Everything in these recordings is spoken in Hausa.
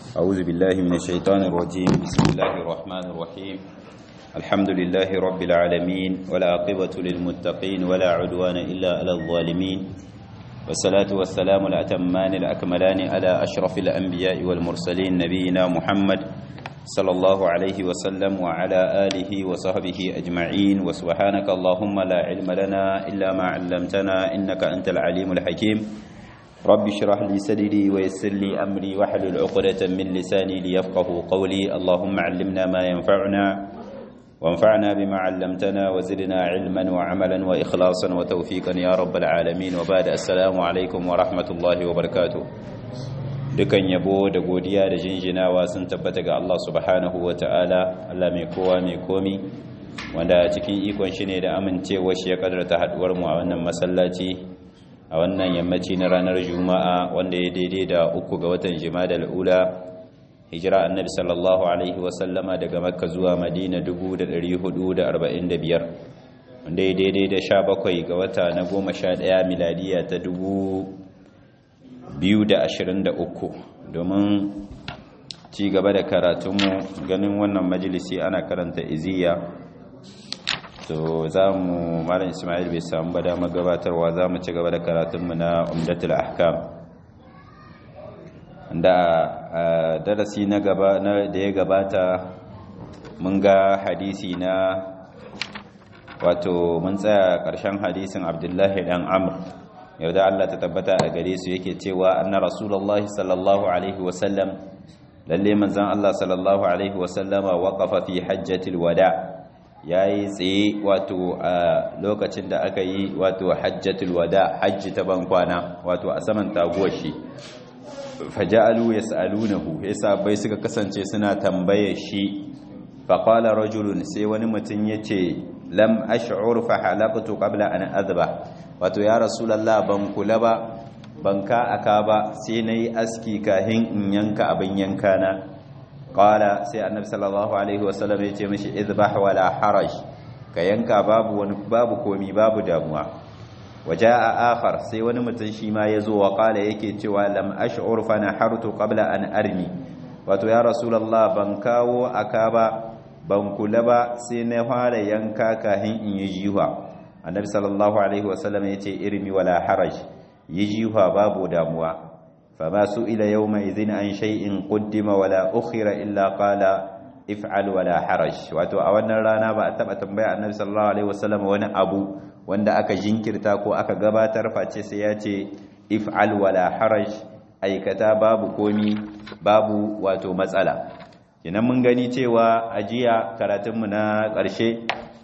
أعوذ بالله من الشيطان الرجيم بسم الله الرحمن الرحيم الحمد لله رب العالمين ولا عقبة للمتقين ولا عدوان إلا على الظالمين والصلاة والسلام الأتمان الأكملان على أشرف الأنبياء والمرسلين نبينا محمد صلى الله عليه وسلم وعلى آله وصحبه أجمعين وسبحانك اللهم لا علم لنا إلا ما علمتنا إنك أنت العليم الحكيم رب اشرح لي صدري ويسر لي أمري واحلل عقدة من لساني ليفقه قولي اللهم علمنا ما ينفعنا وانفعنا بما علمتنا وزدنا علما وعملا وإخلاصا وتوفيقا يا رب العالمين وبعد السلام عليكم ورحمة الله وبركاته dukan yabo da godiya da jinjinawa sun tabbata ga Allah subhanahu wa ta'ala Allah mai kowa mai komi wanda cikin ikon shi ne da amincewa shi ya kadarta haduwar mu a wannan masallaci a wannan yammaci na ranar juma'a wanda ya daidai da uku ga watan jima'a ula hijira annabi sallallahu alaihi wasallama daga makka zuwa madina 445 wanda ya daidai da 17 ga wata na 11 miladiya ta 2023 domin ci gaba da karatunmu ganin wannan majalisi ana karanta iziya to za mu malam ismail bai samu ba dama gabatarwa za mu ci gaba da karatunmu na umdatul ahkam da darasi na gaba da ya gabata mun ga hadisi na wato mun tsaya ƙarshen hadisin abdullahi dan amr yau da Allah ta tabbata a gare su yake cewa anna rasulullahi sallallahu alaihi wasallam lalle manzon Allah sallallahu alaihi wasallama waqafa fi hajjatil wada' ya yi tsaye wato a lokacin da aka yi wato hajjatul wada hajji ta bankwana wato a saman taguwar shi faja'alu yas'alunahu yasa bai suka kasance suna tambaye shi faqala rajulun sai wani mutum yace lam ash'ur fa halaqtu qabla an adhba wato ya rasulullah ban kula ba ban ka aka ba sai nayi aski kahin in yanka abin yanka na qala sai annabi sallallahu alaihi wasallam ya ce mishi idbah wala haraj ka yanka babu wani babu komi babu damuwa waja'a akhar sai wani mutum shi ma yazo wa qala yake cewa lam ash'ur fa nahartu qabla an armi wato ya rasulullah ban kawo aka ba ban kula ba sai na fara yanka kahin in yi jiwa annabi sallallahu alaihi wasallam ya ce irmi wala haraj yi jiwa babu damuwa فما سئل يومئذ عن شيء قدم ولا أخر إلا قال افعل ولا حرج wato a wannan rana ba a taba tambaya annabi sallallahu alaihi wasallam wani abu wanda aka jinkirta ko aka gabatar face sai ya ce if'al wala haraj aikata babu komi babu wato matsala kinan mun gani cewa ajiya karatunmu na ƙarshe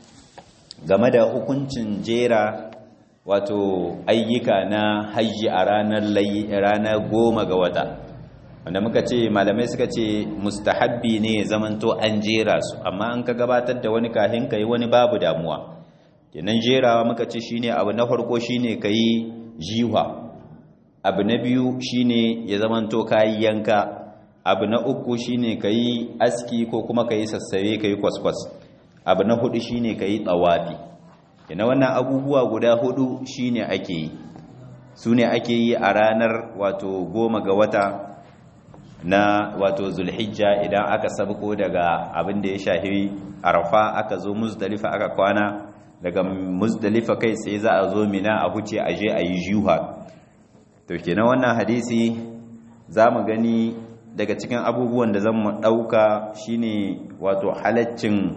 game da hukuncin jera wato ayyuka na hajji a ranar ranar goma ga wata wanda muka ce malamai suka ce mustahabbi ne zamanto an jera su amma an ka gabatar da wani kahin ka yi wani babu damuwa kenan jerawa muka ce shine abu na farko shine ka yi jiwa abu na biyu shine ya zamanto kayi yanka abu na uku shine ka yi aski ko kuma ka yi sassabe ka yi kwaskwas abu na hudu shine ka yi tsawafi ina wannan abubuwa guda hudu shine ake yi su ne ake yi a ranar wato goma ga wata na wato zulhijja idan aka sabko daga abin da ya shahi arafa aka zo muzdalifa aka kwana daga muzdalifa kai sai za a zo mina a huce a je a yi juha to kenan wannan hadisi za mu gani daga cikin abubuwan da zan mu ɗauka shine wato halaccin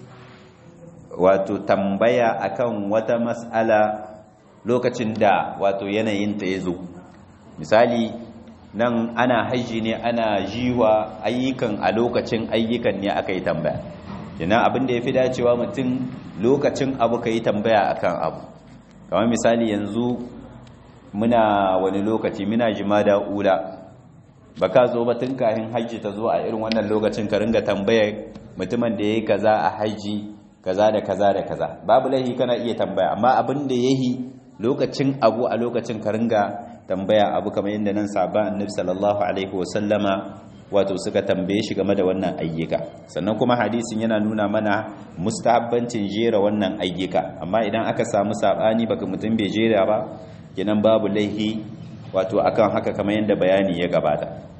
wato tambaya akan wata mas'ala lokacin da wato yanayin ta yazo misali nan ana haji ne ana jiwa ayyukan a lokacin ayyukan ne aka yi tambaya kina abin da yafi dacewa mutum lokacin abu kai tambaya akan abu kamar misali yanzu muna wani lokaci muna jimada ula baka zo ba tun kafin haji ta zo a irin wannan lokacin ka ringa tambaya mutumin da yayi kaza a haji kaza da kaza da kaza babu laihi kana iya tambaya amma abin da yahi lokacin abu a lokacin ka ringa tambaya abu kamar yadda nan sahaba annabi sallallahu alaihi wasallama wato suka tambaye shi game da wannan ayyuka sannan kuma hadisin yana nuna mana mustahabbancin jera wannan ayyuka amma idan aka samu sabani baka mutum bai jera ba kenan babu laihi wato akan haka kamar yadda bayani ya gabata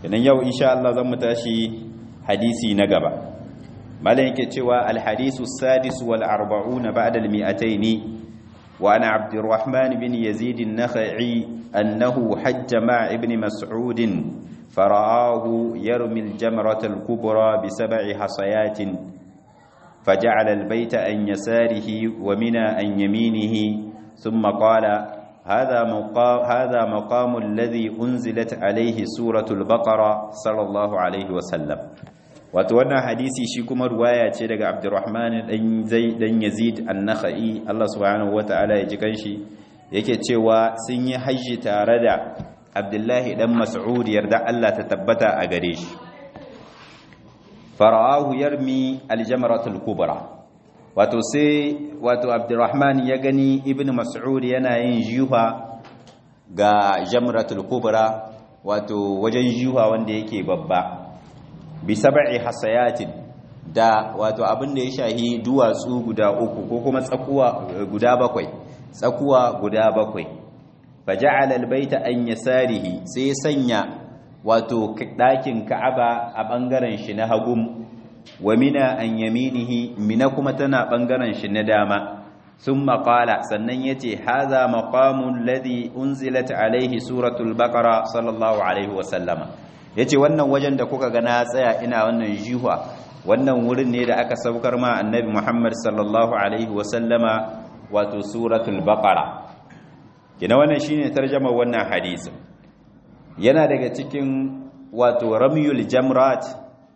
idan yau insha Allah zan mu tashi hadisi na gaba malam yake cewa al-hadisu sadis wal arba'una ba'da al-mi'ataini wa ana abdurrahman bin yazid an-nakhai annahu hajja ma ibn mas'ud فرآه يرمي الجمرة الكبرى بسبع حصيات فجعل البيت عن يساره ومنى عن يمينه ثم قال هذا مقام, هذا مقام الذي أنزلت عليه سورة البقرة صلى الله عليه وسلم وتوانا حديثي شيكم رواية شدق عبد الرحمن دن يزيد النخعي الله سبحانه وتعالى يجيكنشي yake cewa sun yi hajji tare da abdullahi dan mas'ud yarda Allah ta tabbata a gare shi fara'ahu yarmi aljamratul kubra wato sai wato abdurrahman ya gani ibn mas'ud yana yin jiha ga jamratul kubra wato wajen jiha wanda yake babba bi sab'i hasayatin da wato abin da ya shahi duwatsu guda uku ko kuma tsakuwa guda bakwai tsakuwa guda bakwai faja'ala albayta an yasarihi sai sanya wato ɗakin ka'aba a ɓangaren shi na hagum wa mina an yaminihi mina kuma tana ɓangaren shi na dama sun maƙala sannan ya ce haza maƙamun ladi unzilat alaihi suratul baƙara sallallahu alaihi wasallama ya ce wannan wajen da kuka gana tsaya ina wannan jihuwa wannan wurin ne da aka saukar ma annabi muhammad sallallahu alaihi wasallama wato suratul baƙara kina wannan shine tarjamar wannan hadisin yana daga cikin wato ramyul jamrat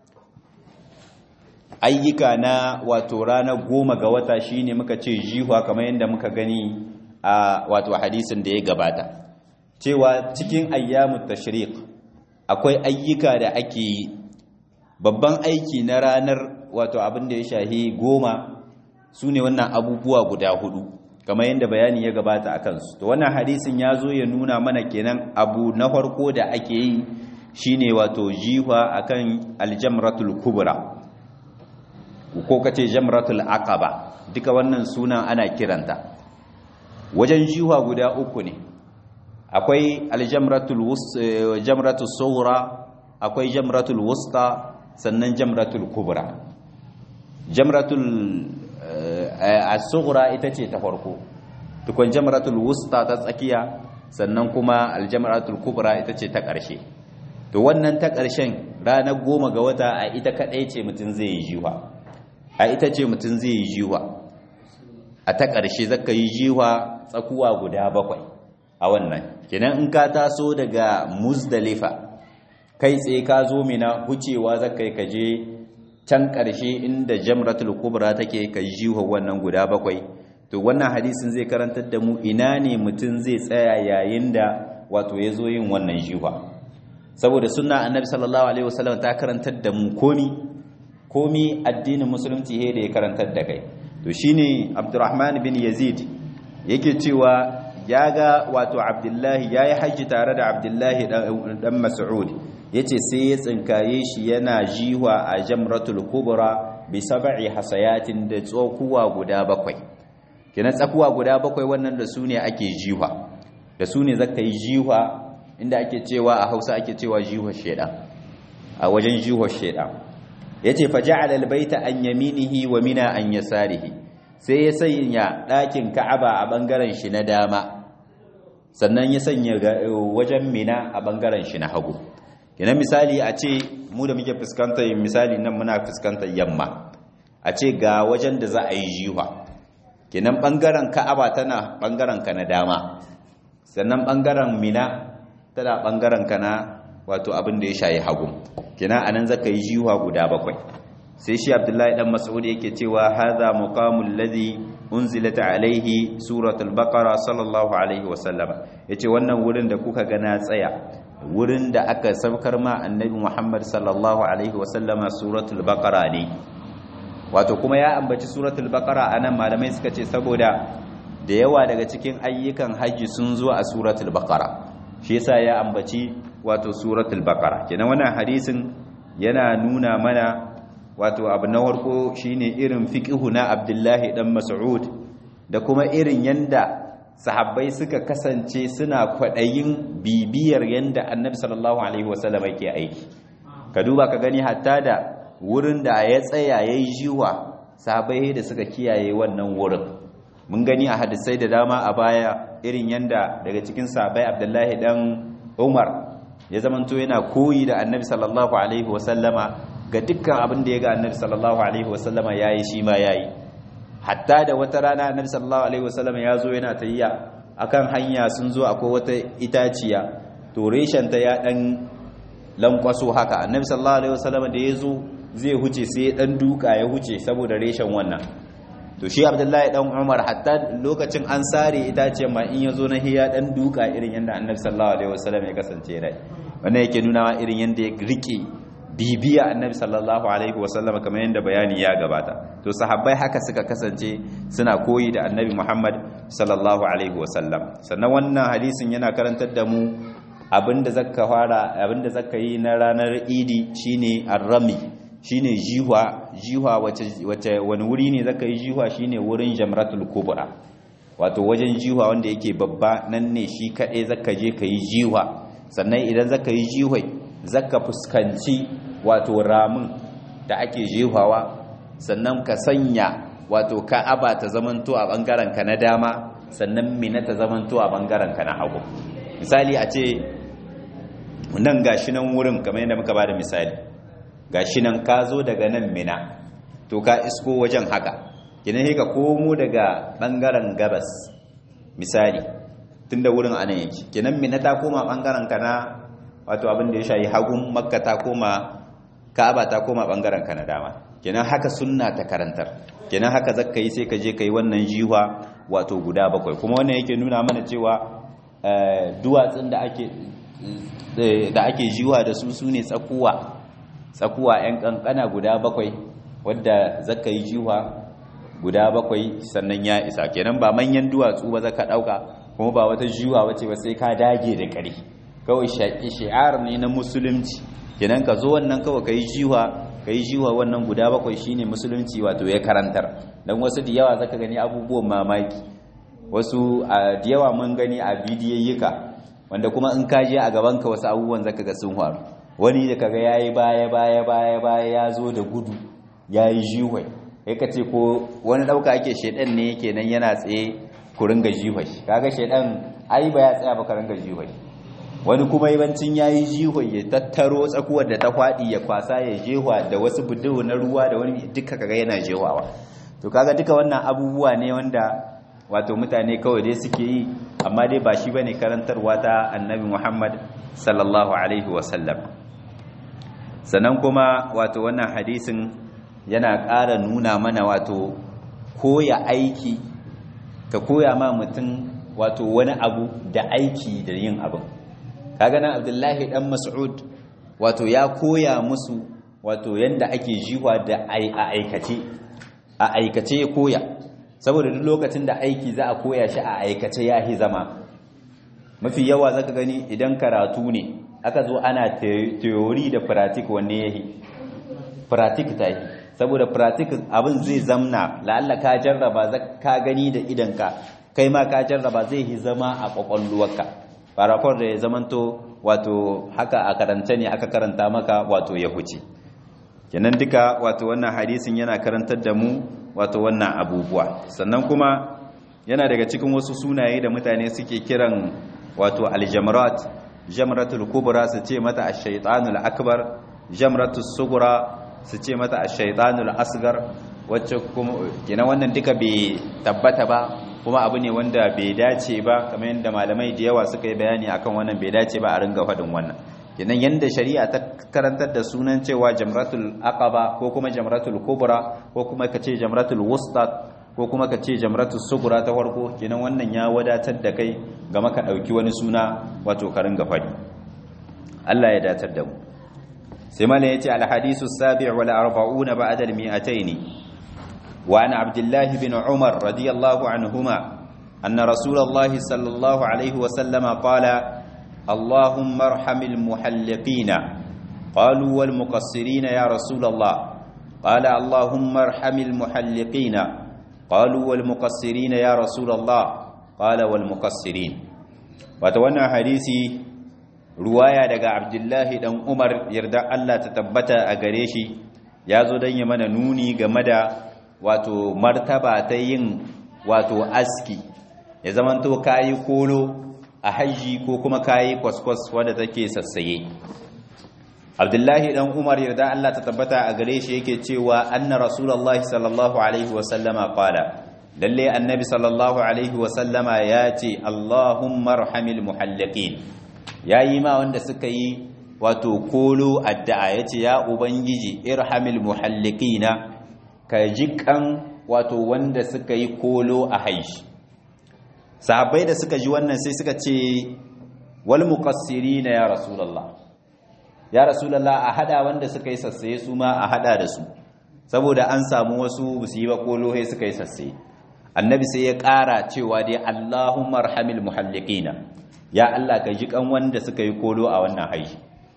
ayyuka na wato ranar goma ga wata shine muka ce jihuwa kamar yadda muka gani a wato hadisin da ya gabata cewa cikin ayyamut tashriq akwai ayyuka da ake yi babban aiki na ranar wato abin da ya shahi goma su ne wannan abubuwa guda hudu kamar yadda bayani ya gabata a kansu to wannan hadisin ya zo ya nuna mana kenan abu na farko da ake yi shine wato jiwa akan aljamratul kubra ko kace jamratul aqaba duka wannan sunan ana kiranta wajen jiwa guda uku ne akwai aljamratul jamratul sughra akwai jamratul wusta sannan jamratul kubra jamratul as-sughra ita ce ta farko tukun jamratul wusta ta tsakiya sannan kuma aljamratul kubra ita ce ta ƙarshe to wannan ta ƙarshen ranar goma ga wata a ita kaɗai ce mutum zai yi jiwa a ita ce mutum zai yi jiwa a ta ƙarshe zaka yi jiwa tsakuwa guda bakwai a wannan kenan in ka taso daga muzdalifa kai tsaye ka zo mina hucewa zaka yi kaje can ƙarshe inda jamratul kubra take ka jiwa wannan guda bakwai to wannan hadisin zai karantar da mu ina ne mutum zai tsaya yayin da wato ya zo yin wannan jiwa saboda sunna annabi sallallahu alaihi wasallam ta karantar da mu komi komi addinin musulunci he da ya karantar da kai to shine abdurrahman bin yazid yake cewa ya ga wato abdullahi yayi haji tare da abdullahi dan mas'ud yace sai ya tsinkaye shi yana jiwa a jamratul kubra bi sab'i hasayatin da tsokuwa guda bakwai kenan tsakuwa guda bakwai wannan da su ne ake jiwa da su ne zaka yi jiwa inda ake cewa a Hausa ake cewa jiwa sheda a wajen jiwa sheda yace fa ja'ala albayta an yaminihi wa mina an yasarihi sai ya sanya ɗakin Ka'aba a bangaren shi na dama sannan ya sanya wajen mina a bangaren shi na hagu kenan misali a ce mu da muke fuskantar misali nan muna fuskantar yamma a ce ga wajen da za a yi jiwa kenan bangaren ka'aba tana bangaren ka na dama sannan bangaren mina tana bangaren ka na wato abin da ya shayi hagu kenan anan zaka yi jiwa guda bakwai sai shi abdullahi dan mas'ud yake cewa hadha muqamul ladhi unzilat alaihi suratul baqara sallallahu alaihi wasallam yace wannan wurin da kuka ga na tsaya wurin da aka saukar ma annabi Muhammad sallallahu alaihi wasallama suratul baqara ne wato kuma ya ambaci suratul baqara anan malamai suka ce saboda da yawa daga cikin ayyukan haji sun zo a suratul baqara shi yasa ya ambaci wato suratul baqara kenan wannan hadisin yana nuna mana wato abu na farko shine irin fiqhu na Abdullahi dan Mas'ud da kuma irin yanda sahabbai suka kasance suna kwaɗayin bibiyar yadda annabi sallallahu alaihi wasallam yake aiki ka duba ka gani hatta da wurin da ya tsaya ya yi jiwa sahabbai da suka kiyaye wannan wurin mun gani a hadisai da dama a baya irin yadda daga cikin sahabbai abdullahi dan umar ya zamanto yana koyi da annabi sallallahu alaihi wasallama ga dukkan abin da ya ga annabi sallallahu alaihi wasallama yayi shi ma yayi hatta da wata rana annabi sallallahu alaihi wasallama ya zo yana tayya akan hanya sun zo akwai wata itaciya to reshen ta ya dan lankwaso haka annabi sallallahu alaihi wasallama da ya zo zai huce sai ya dan duka ya huce saboda reshen wannan to shi abdullahi dan umar hatta lokacin an sare itaciyar ma in ya zo na hiya dan duka irin yadda annabi sallallahu alaihi wasallam ya kasance rai wannan yake nuna wa irin yadda ya rike bibiya annabi sallallahu alaihi wasallam kamar yadda bayani ya gabata to sahabbai haka suka kasance suna koyi da annabi muhammad sallallahu alaihi wasallam sannan wannan hadisin yana karantar da mu abinda zaka fara abinda zaka yi na ranar idi shine arrami shine jihwa jihwa wace wace wani wuri ne zaka yi jihwa shine wurin jamratul kubra wato wajen jihwa wanda yake babba nan ne shi kadai zaka je ka yi jihwa sannan idan zaka yi jihwai zaka fuskanci wato ramin da ake jihwawa sannan ka sanya wato ka'aba ta zamanto a bangaren ka na dama sannan mina ta zamanto a bangaren ka na hagu misali a ce nan gashi nan wurin kamar yadda muka bada misali gashi nan ka zo daga nan mina to ka isko wajen haka kina ka komo daga bangaren gabas misali tunda wurin anan yake kinan mina ta koma bangaren ka na wato abin da ya shayi hagun makka ta koma ka'aba ta koma bangaren ka na dama kinan haka sunna ta karantar kinan haka zakka yi sai ka je kai wannan jiwa wato guda bakwai kuma wannan yake nuna mana cewa duwatsun da ake da ake jiwa da su sune tsakuwa tsakuwa 'yan kankana guda bakwai wadda zaka yi jiwa guda bakwai sannan ya isa kenan ba manyan duwatsu ba zaka dauka kuma ba wata jiwa wace ba sai ka dage da kare kawai shi'ar ne na musulunci kenan ka zo wannan kawai kai jiwa kai jiwa wannan guda bakwai shine musulunci wato ya karantar dan wasu da yawa zaka gani abubuwan mamaki wasu da yawa mun gani a bidiyayyuka wanda kuma in ka je a gaban ka wasu abubuwan zaka ga sun faru wani da kaga yayi baya baya baya baya ya zo da gudu yayi jihwai kai ka ce ko wani dauka ake shedan ne yake nan yana tsaye ku ringa jihwai kaga shedan ai ba ya tsaya ba ka ringa jihwai wani kuma yawancin yayi jihwai ya tattaro tsakuwar da ta kwadi ya kwasa ya jehwa da wasu budu na ruwa da wani duka kaga yana jehwawa to kaga duka wannan abubuwa ne wanda wato mutane kawai dai suke yi amma dai ba shi bane karantarwa ta annabi Muhammad sallallahu alaihi wasallam sannan kuma wato wannan hadisin yana ƙara nuna mana wato koya aiki ka koya ma mutum wato wani abu da aiki da yin abin kaga nan Abdullahi dan Mas'ud wato ya koya musu wato yanda ake jiwa da a aikace a aikace ya koya saboda duk lokacin da aiki za a koya shi a aikace ya hi zama mafi yawa zaka gani idan karatu ne aka zo ana theory da pratik wanne yahi pratik ta yi saboda pratik abin zai zamna la'alla ka jarraba ka gani da idanka kai ma ka jarraba zai yi zama a kwakwalwarka farafon da ya zamanto wato haka a karanta ne aka karanta maka wato ya huce kenan duka wato wannan hadisin yana karantar da mu wato wannan abubuwa sannan kuma yana daga cikin wasu sunaye da mutane suke kiran wato aljamrat jamratul kubra su ce mata ash-shaytanul akbar jamratus sughra su ce mata ash-shaytanul asgar wacce kuma kenan wannan duka bai tabbata ba kuma abu ne wanda bai dace ba kamar yadda malamai da yawa suka yi bayani akan wannan bai dace ba a ringa faɗin wannan kenan yanda shari'a ta karantar da sunan cewa jamratul aqaba ko kuma jamratul kubra ko kuma kace jamratul wusta ko kuma kace jamratul sugura ta farko kenan wannan ya wadatar da kai ga maka dauki wani suna wato ka ringa faɗi Allah ya datar da mu sai malai yace al hadisu sabi' wal 40 ba'da al 200 وعن عبد الله بن عمر رضي الله عنهما أن رسول الله صلى الله عليه وسلم قال اللهم ارحم المحلقين قالوا والمقصرين يا رسول الله قال اللهم ارحم المحلقين قالوا والمقصرين يا رسول الله qala wal muqassirin wato wannan hadisi ruwaya daga abdullahi dan umar yarda Allah ta tabbata a gare shi ya zo don yi mana nuni game da wato martaba ta yin wato aski ya zamanto kayi kolo a hajji ko kuma kayi kwaskwas wadda take sassaye abdullahi dan umar yarda Allah ta tabbata a gare shi yake cewa anna rasulullahi sallallahu alaihi wasallama qala lalle annabi sallallahu alaihi wasallama ya ce allahumma arhamil muhalliqin yayi ma wanda suka yi wato kolo addu'a yace ya ubangiji irhamil muhalliqina ka jikan wato wanda suka yi kolo a haishi sahabbai da suka ji wannan sai suka ce wal muqassirina ya rasulullah ya rasulullah a hada wanda suka yi sassaye su ma a hada da su saboda an samu wasu su yi ba kolo sai suka yi sassaye annabi sai ya ƙara cewa dai allahumma arhamil muhalliqina ya Allah ka ji kan wanda suka yi kolo a wannan haishi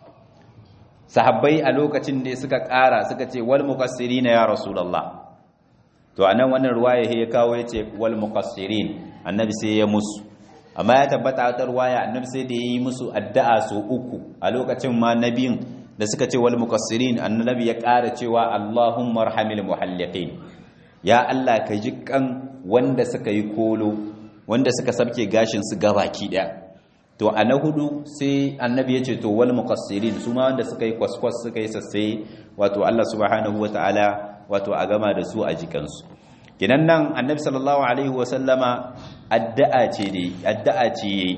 sahabbai a lokacin da suka ƙara suka ce wal muqassirina ya rasulullah to anan wannan ruwaya ya kawo yace wal muqassirin annabi sai ya musu amma ya tabbata ta ruwaya annabi sai da yayi musu addu'a so uku a lokacin ma nabiyin da suka ce wal muqassirin annabi ya ƙara cewa allahumma arhamil muhalliqin ya Allah ka ji kan wanda suka yi kolo wanda suka sabke gashin su gabaki daya to a na hudu sai annabi ya ce to wal muqassirin su ma wanda suka yi kwaskwas suka yi sassai wato Allah subhanahu wataala wato a gama da su a jikansu kinan nan annabi sallallahu alaihi wasallama addu'a ce dai addu'a ce yayi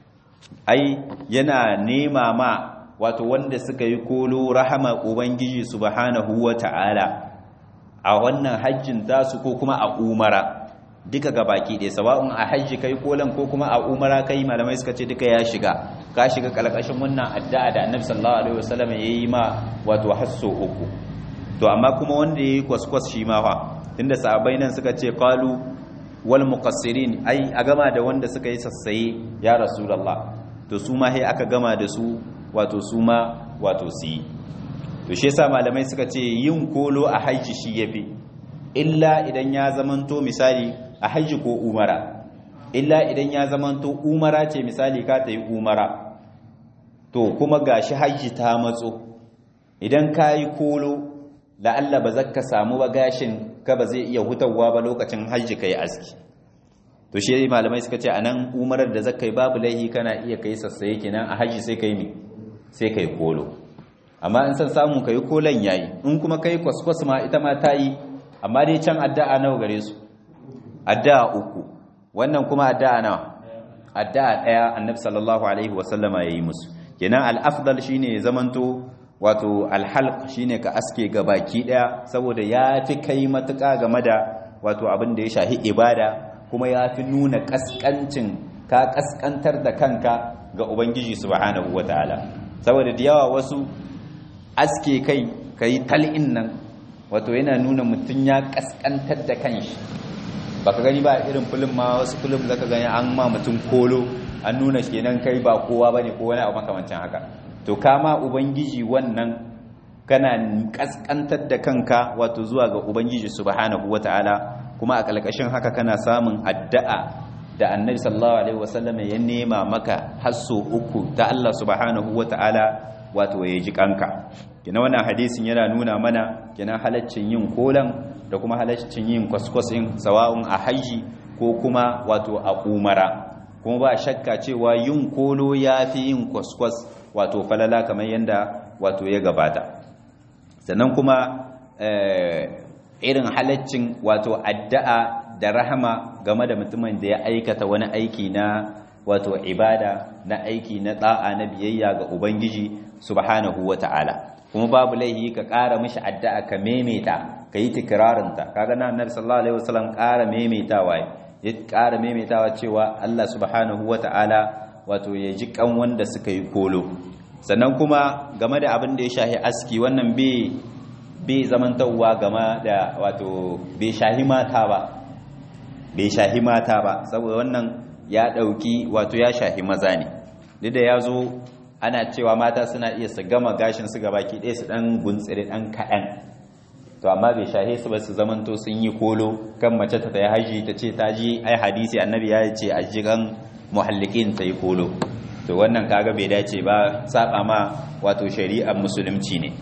ai yana nema ma wato wanda suka yi kolo rahama ubangiji subhanahu wataala a wannan hajjin tasu ko kuma a umara duka ga baki ɗaya sawa'un a hajji kai kolan ko kuma a umara kai malamai suka ce duka ya shiga ka shiga kalkashin wannan addu'a da annabi sallallahu alaihi wasallam yayi ma wato hasso uku to amma kuma wanda yayi kwaskwas shi ma fa tunda sahabbai nan suka ce qalu wal muqassirin ai a gama da wanda suka yi sassaye ya rasulullah to su ma sai aka gama da su wato su ma wato su yi to shi yasa malamai suka ce yin kolo a hajji shi yafi illa idan ya zamanto misali a hajji ko umara illa idan ya zamanto umara ce misali ka ta yi umara to kuma gashi hajji ta matso idan ka yi kolo la'alla ba zaka samu ba gashin ka ba zai iya hutawa ba lokacin hajji ka yi aski to shi malamai suka ce a nan umarar da zaka yi babu laihi kana iya kai sassaye kenan a hajji sai ka yi mi sai ka yi kolo amma in san samu ka yi kolon yayi in kuma ka yi kwaskwas ma ita ma ta yi amma dai can addu'a nawa gare su addu'a uku wannan kuma addu'a nawa addu'a daya annabi sallallahu alaihi wasallama yayi musu kenan al-afdal shine zamanto wato al-halq shine ka aske baki daya saboda yafi kai matuka game da wato abin da ya shahi ibada kuma yafi nuna kaskancin ka kaskantar da kanka ga ubangiji subhanahu wataala saboda da yawa wasu aske kai kai tal'in nan wato yana nuna mutum ya kaskantar da kanshi baka gani ba irin film ma wasu film zaka gani an ma mutum kolo an nuna kenan kai ba kowa bane ko wani abu makamancin haka to kama ubangiji wannan kana kaskantar da kanka wato zuwa ga ubangiji subhanahu wataala kuma a kalkashin haka kana samun addu'a da annabi sallallahu alaihi wasallam ya nema maka hasso uku ta Allah subhanahu wataala wato ya ji kanka kina wannan hadisin yana nuna mana kina halaccin yin kolan da kuma halaccin yin kwaskwasin sawa'un a haji ko kuma wato a umara kuma ba shakka cewa yin kolo ya fi yin kwaskwas wato falala kamar yadda wato ya gabata sannan kuma irin halaccin wato addu'a da rahama game da mutumin da ya aikata wani aiki na wato ibada na aiki na da'a na biyayya ga ubangiji subhanahu wata'ala kuma babu laihi ka ƙara mishi addu'a ka memeta ka yi tikirarinta kaga na annabi sallallahu alaihi wasallam ƙara memetawa ya ƙara memetawa cewa Allah subhanahu wata'ala wato ya ji kan wanda suka yi kolo sannan kuma game da abin da ya shahi aski wannan bai bai zamantawa game da wato bai shahi mata ba bai shahi mata ba saboda wannan ya ɗauki wato ya shahi maza ne duk da ya zo ana cewa mata suna iya su gama gashin su gabaki ɗaya su ɗan guntsiri ɗan kaɗan to amma bai shahe su ba su zamanto sun yi kolo kan mace ta tayi haji ta ce ta ji ai hadisi annabi ya ce a jigan muhallikin ta yi kolo to wannan kaga bai dace ba saba ma wato shari'ar musulunci ne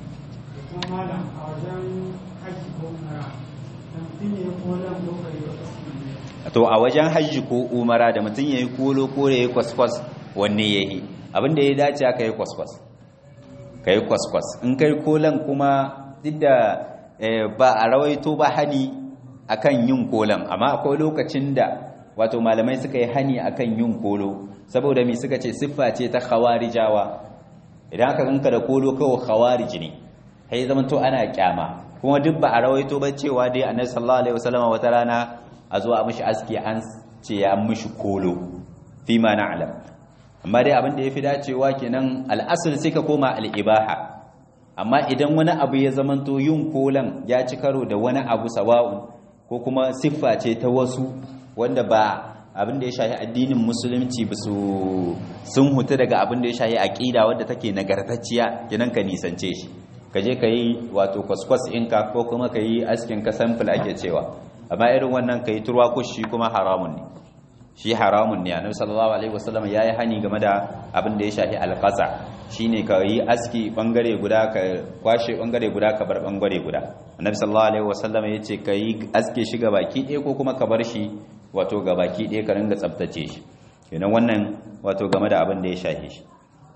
to a wajen hajji ko umara da mutum ya yi kolo ko ya yi kwaskwas wanne ya yi abinda ya dace ka yi kwaskwas ka yi kwaskwas in kai kolan kuma duk da ba a rawaito ba hani akan yin kolan amma akwai lokacin da wato malamai suka yi hani akan yin kolo saboda mi suka ce siffa ce ta khawarijawa idan aka ganka da kolo kawai khawarij ne sai zaman to ana kyama kuma duk ba a rawaito ba cewa dai annabi sallallahu alaihi wasallam wata rana a zuwa mishi aski an ce ya mishi kolo fi ma na'lam amma dai abin da yafi dacewa kenan al'asr sai ka koma al'ibaha amma idan wani abu ya zamanto yin kolan ya ci karo da wani abu sawa'un ko kuma siffa ce ta wasu wanda ba abin da ya shahi addinin musulunci ba su sun hutu daga abin da ya shahi aqida wadda take nagartacciya kenan ka nisance shi ka je ka yi wato kwaskwas inka ko kuma ka yi askin ka sample ake cewa amma irin wannan ka yi turwa kushi kuma haramun ne shi haramun ne annabi sallallahu alaihi wasallam yayi hani game da abin da ya shafi alqaza shine ka yi aski bangare guda ka kwashe bangare guda ka bar bangare guda annabi sallallahu alaihi wasallam yace ka yi aske shi ga baki ɗaya ko kuma ka bar shi wato ga baki ɗaya ka ringa tsaftace shi kenan wannan wato game da abin da ya shafi shi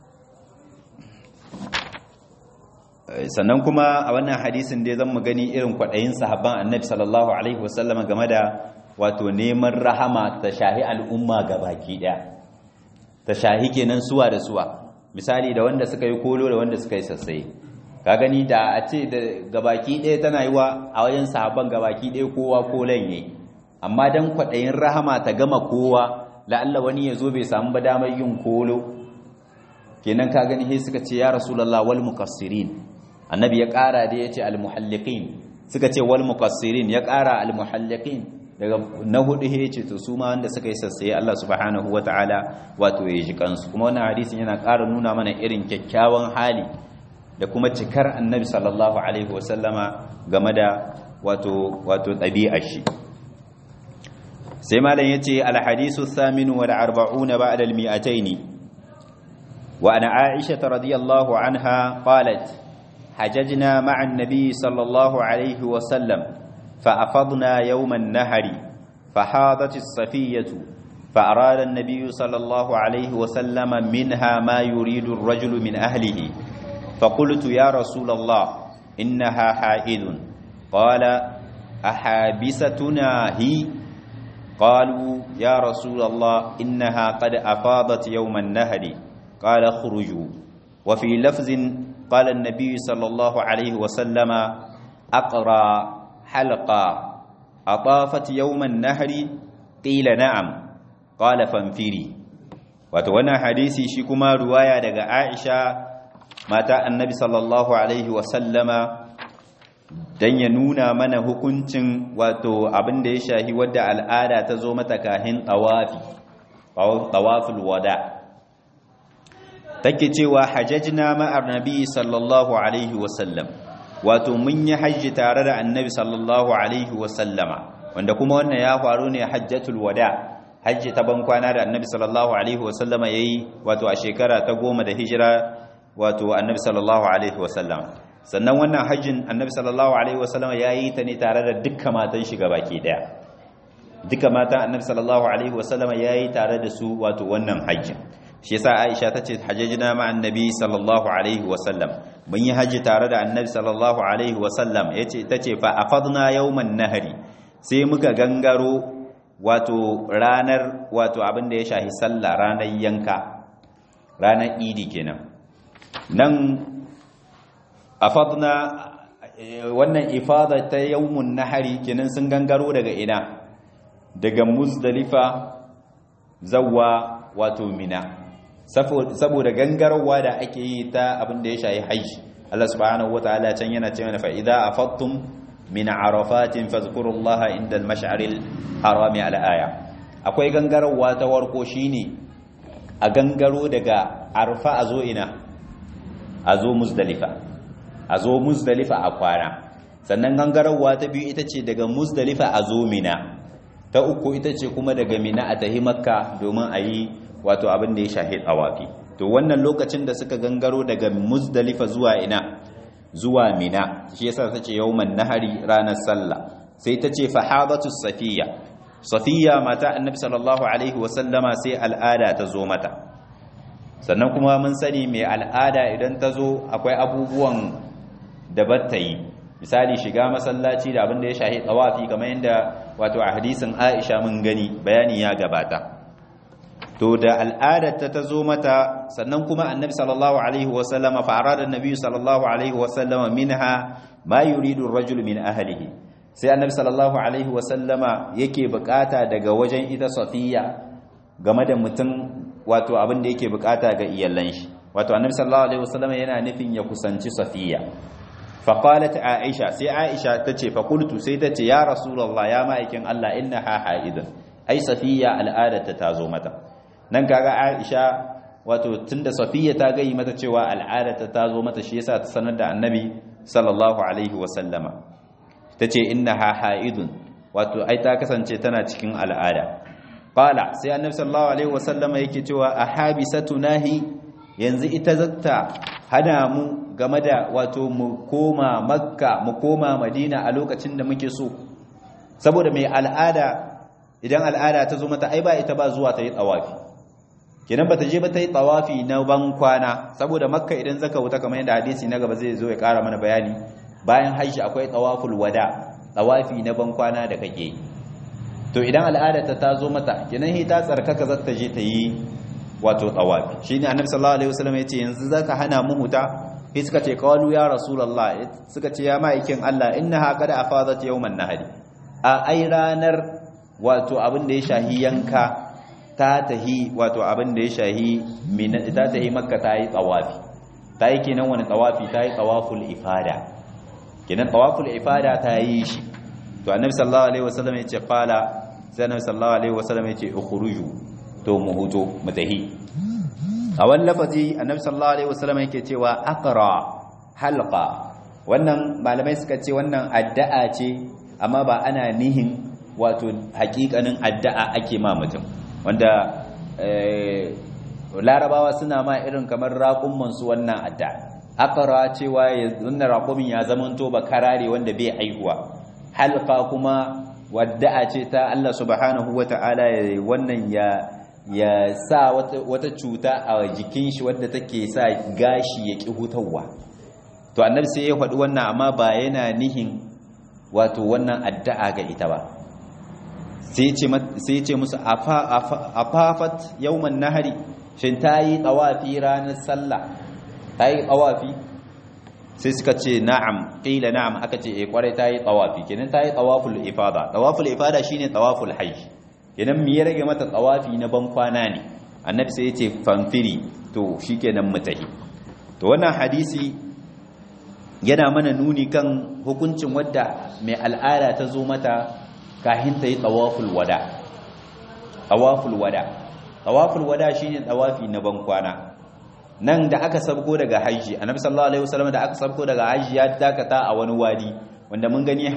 sannan kuma a wannan hadisin dai zan mu gani irin kwaɗayin sahabban annabi sallallahu alaihi wasallam game da wato neman rahama ta shahi al'umma ga baki ɗaya ta shahi kenan suwa da suwa misali da wanda suka yi kolo da wanda suka yi sassaye ka gani da a ce da gabaki ɗaya tana yi wa a wajen sahabban gabaki ɗaya kowa kolan yayi amma dan kwaɗayin rahama ta gama kowa la'alla wani ya zo bai samu ba damar yin kolo kenan ka gani sai suka ce ya rasulullah wal muqassirin annabi ya ƙara da ya ce al muhalliqin suka ce wal muqassirin ya ƙara al muhalliqin daga na hudu ya ce to su ma wanda suka yi sassaye Allah subhanahu wata'ala wato ya ji kansu kuma wannan hadisin yana ƙara nuna mana irin kyakkyawan hali da kuma cikar annabi sallallahu alaihi wasallama game da wato wato ɗabi'ar shi sai malam yace al-hadisu thaminu wal arba'una ba'da al-mi'atayn wa ana aisha radiyallahu anha qalat hajajna ma'a an-nabi sallallahu alaihi wasallam فأفضنا يوم النهر فحاضت الصفية فأراد النبي صلى الله عليه وسلم منها ما يريد الرجل من أهله فقلت يا رسول الله إنها حائض قال أحابستنا هي قالوا يا رسول الله إنها قد أفاضت يوم النهر قال اخرجوا وفي لفظ قال النبي صلى الله عليه وسلم أقرأ حلقة أطافت يوم النهر قيل نعم قال فانفري وتوانا حديثي شكما رواية دقاء عائشة مات النبي صلى الله عليه وسلم dan ya nuna mana hukuncin wato abin da ya shahi wadda al'ada ta zo mata kahin tawafi tawaful wada take cewa hajjajna ma'ar nabi sallallahu alaihi wasallam wato mun yi hajji tare da annabi sallallahu alaihi wasallama wanda kuma wannan ya faru ne hajjatul wada hajji ta ban kwana da annabi sallallahu alaihi wasallama yayi wato a shekara ta goma da hijira wato annabi sallallahu alaihi wasallama sannan wannan hajjin annabi sallallahu alaihi wasallama yayi ta ne tare da dukkan matan shi gabaki daya dukkan matan annabi sallallahu alaihi wasallama yayi tare da su wato wannan hajjin shi yasa Aisha tace hajjajna ma annabi sallallahu alaihi wasallam mun yi haji tare da annabi sallallahu alaihi wasallam yace tace fa afadna yawman nahari sai muka gangaro wato ranar wato abin da ya shahi sallah ranar yanka ranar idi kenan nan afadna wannan ifada ta yawmun nahari kenan sun gangaro daga ina daga muzdalifa zawwa wato mina saboda gangarwa da ake yi ta abin da ya shayi hajji Allah subhanahu wataala can yana cewa fa idza afattum min arafatin fazkurullaha inda al-mash'aril harami al-aya akwai gangarwa ta warko shine a gangaro daga arfa a zo ina a zo muzdalifa a zo muzdalifa a kwana sannan gangararwa ta biyu ita ce daga muzdalifa a zo mina ta uku ita ce kuma daga mina a tahi makka domin a yi wato abin da ya shahi tsawafi to wannan lokacin da suka gangaro daga muzdalifa zuwa ina zuwa mina shi yasa ta ce yawman nahari ranar sallah sai ta ce fahadatu safiya safiya mata annabi sallallahu alaihi wasallama sai al'ada ta zo mata sannan kuma mun sani mai al'ada idan ta zo akwai abubuwan da ta yi misali shiga masallaci da abin da ya shahi tsawafi kamar yadda wato a hadisin Aisha mun gani bayani ya gabata to da al'adar ta ta zo mata sannan kuma annabi sallallahu alaihi wasallama fa arada annabi sallallahu alaihi wasallama minha ma yuridu ar-rajulu min ahlihi sai annabi sallallahu alaihi wasallama yake bukata daga wajen ita safiya game da mutum wato abin da yake bukata ga iyalan shi wato annabi sallallahu alaihi wasallama yana nufin ya kusanci safiya فقالت عائشة سي عائشة تتي فقلت سي تتي يا رسول الله يا مائكين الله إنها حائض أي صفية الآلة تتازو متى ننكا عائشة wato tunda safiya ta gayi mata cewa al'ada ta tazo mata shi yasa ta sanar da annabi sallallahu alaihi wa sallama tace innaha haidun wato ai ta kasance tana cikin al'ada qala sai annabi sallallahu alaihi wa sallama yake cewa ahabisatunahi yanzu ita zatta hana mu game da wato mu koma makka mu koma madina a lokacin da muke so saboda mai al'ada idan al'ada ta zo mata ai ba ita ba zuwa ta yi tsawafi kenan ba ta je ba ta yi tsawafi na ban kwana saboda makka idan zaka wuta kamar yadda hadisi na gaba zai zo ya kara mana bayani bayan hajji akwai tsawaful wada tsawafi na ban kwana da kake to idan al'ada ta ta zo mata kenan ta tsarkaka za ta je ta yi wato tsawafi shine annabi sallallahu alaihi wasallam yace yanzu zaka hana mu huta sai suka ce qalu ya rasulullah suka ce ya ma'aikin Allah innaha qad afadat yawman nahari a ai ranar wato abin da ya shahi yanka ta tahi wato abin da ya shahi mina ta tahi makka ta yi tsawafi ta yi kenan wani tsawafi ta yi tsawaful ifada kenan tsawaful ifada ta yi shi to annabi sallallahu alaihi wasallam ya ce fala sai annabi sallallahu alaihi wasallam ya ce ukhruju to mu huto mu tahi a wani lafazi annabi sallallahu alaihi wasallam yake cewa aqra halqa wannan malamai suka ce wannan addu'a ce amma ba ana nihin wato hakikanin addu'a ake ma mutum wanda larabawa suna ma irin kamar raƙumman su wannan addu'a aqra cewa wannan raƙumin ya zamanto ba karare wanda bai aihuwa halqa kuma wadda'a ce ta Allah subhanahu wata'ala wannan ya ya sa wata cuta a jikin shi wadda take sa gashi ya ƙi hutawa to annabi sai ya faɗi wannan amma ba yana nihin wato wannan addu'a ga ita ba sai ya ce musu afafat yawman nahari shin ta yi tsawafi ranar sallah ta yi tsawafi sai suka ce na'am ƙila na'am aka ce e kwarai ta yi tsawafi kenan ta yi tsawaful ifada tsawaful ifada shine tsawaful hajji kenan me ya rage mata tsawafi na ban kwana ne annabi sai ya ce famfiri to shikenan mutahi to wannan hadisi yana mana nuni kan hukuncin wadda mai al'ada ta zo mata kahin ta yi tsawaful wada tsawaful wada tsawaful wada shine tsawafi na ban kwana nan da aka sabko daga haji annabi sallallahu alaihi wasallam da aka sabko daga haji ya dakata a wani wadi wanda mun gani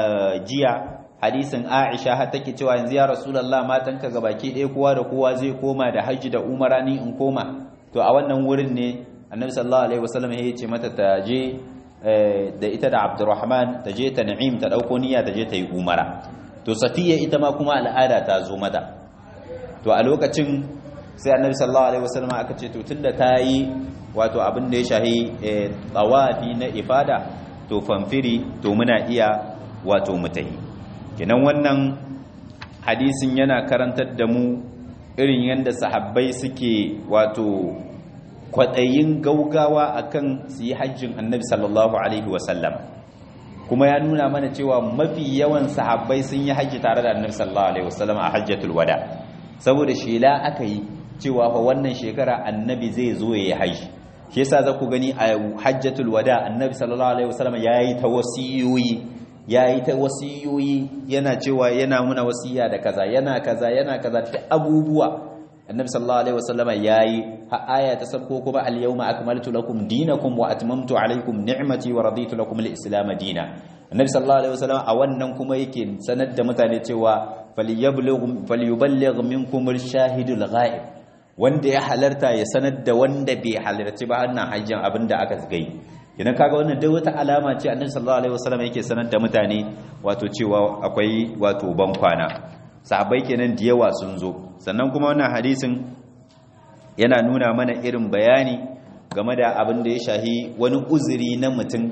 jiya hadisin Aisha har take cewa yanzu ya Rasulullah matanka gabaki ɗaya kowa da kowa zai koma da haji da umara ni in koma to a wannan wurin ne Annabi sallallahu alaihi wasallam ya ce mata ta je da ita da Abdurrahman ta je ta Na'im ta dauko niyya ta je ta yi umara to Safiya ita ma kuma al'ada ta zo mata to a lokacin sai Annabi sallallahu alaihi wasallam aka ce to tunda ta yi wato abin da ya shahi tawafi na ifada to famfiri to muna iya wato mutahi kenan wannan hadisin yana karantar da mu irin yadda sahabbai suke wato kwaɗayin gaugawa akan su yi hajjin annabi sallallahu alaihi wasallam kuma ya nuna mana cewa mafi yawan sahabbai sun yi hajji tare da annabi sallallahu alaihi wasallam a hajjatul wada saboda shela aka yi cewa fa wannan shekara annabi zai zo ya yi hajji shi yasa za ku gani a hajjatul wada annabi sallallahu alaihi wasallam yayi ta wasiyoyi yayi ta wasiyoyi yana cewa yana muna wasiya da kaza yana kaza yana kaza ta abubuwa annabi sallallahu alaihi wasallam yayi ha aya ta sabko kuma al yawma akmaltu lakum dinakum wa atmamtu alaykum ni'mati wa raditu lakum al islam dina annabi sallallahu alaihi wasallam a wannan kuma yake sanar da mutane cewa falyuballigh minkum ash-shahidul ghaib wanda ya halarta ya sanar da wanda bai halarci ba annan hajjin abinda aka gai idan kaga wannan dai wata alama ce annabi sallallahu alaihi wasallam yake sanar da mutane wato cewa akwai wato ban kwana sahabbai kenan da yawa sun zo sannan kuma wannan hadisin yana nuna mana irin bayani game da abin da ya shahi wani uzuri na mutum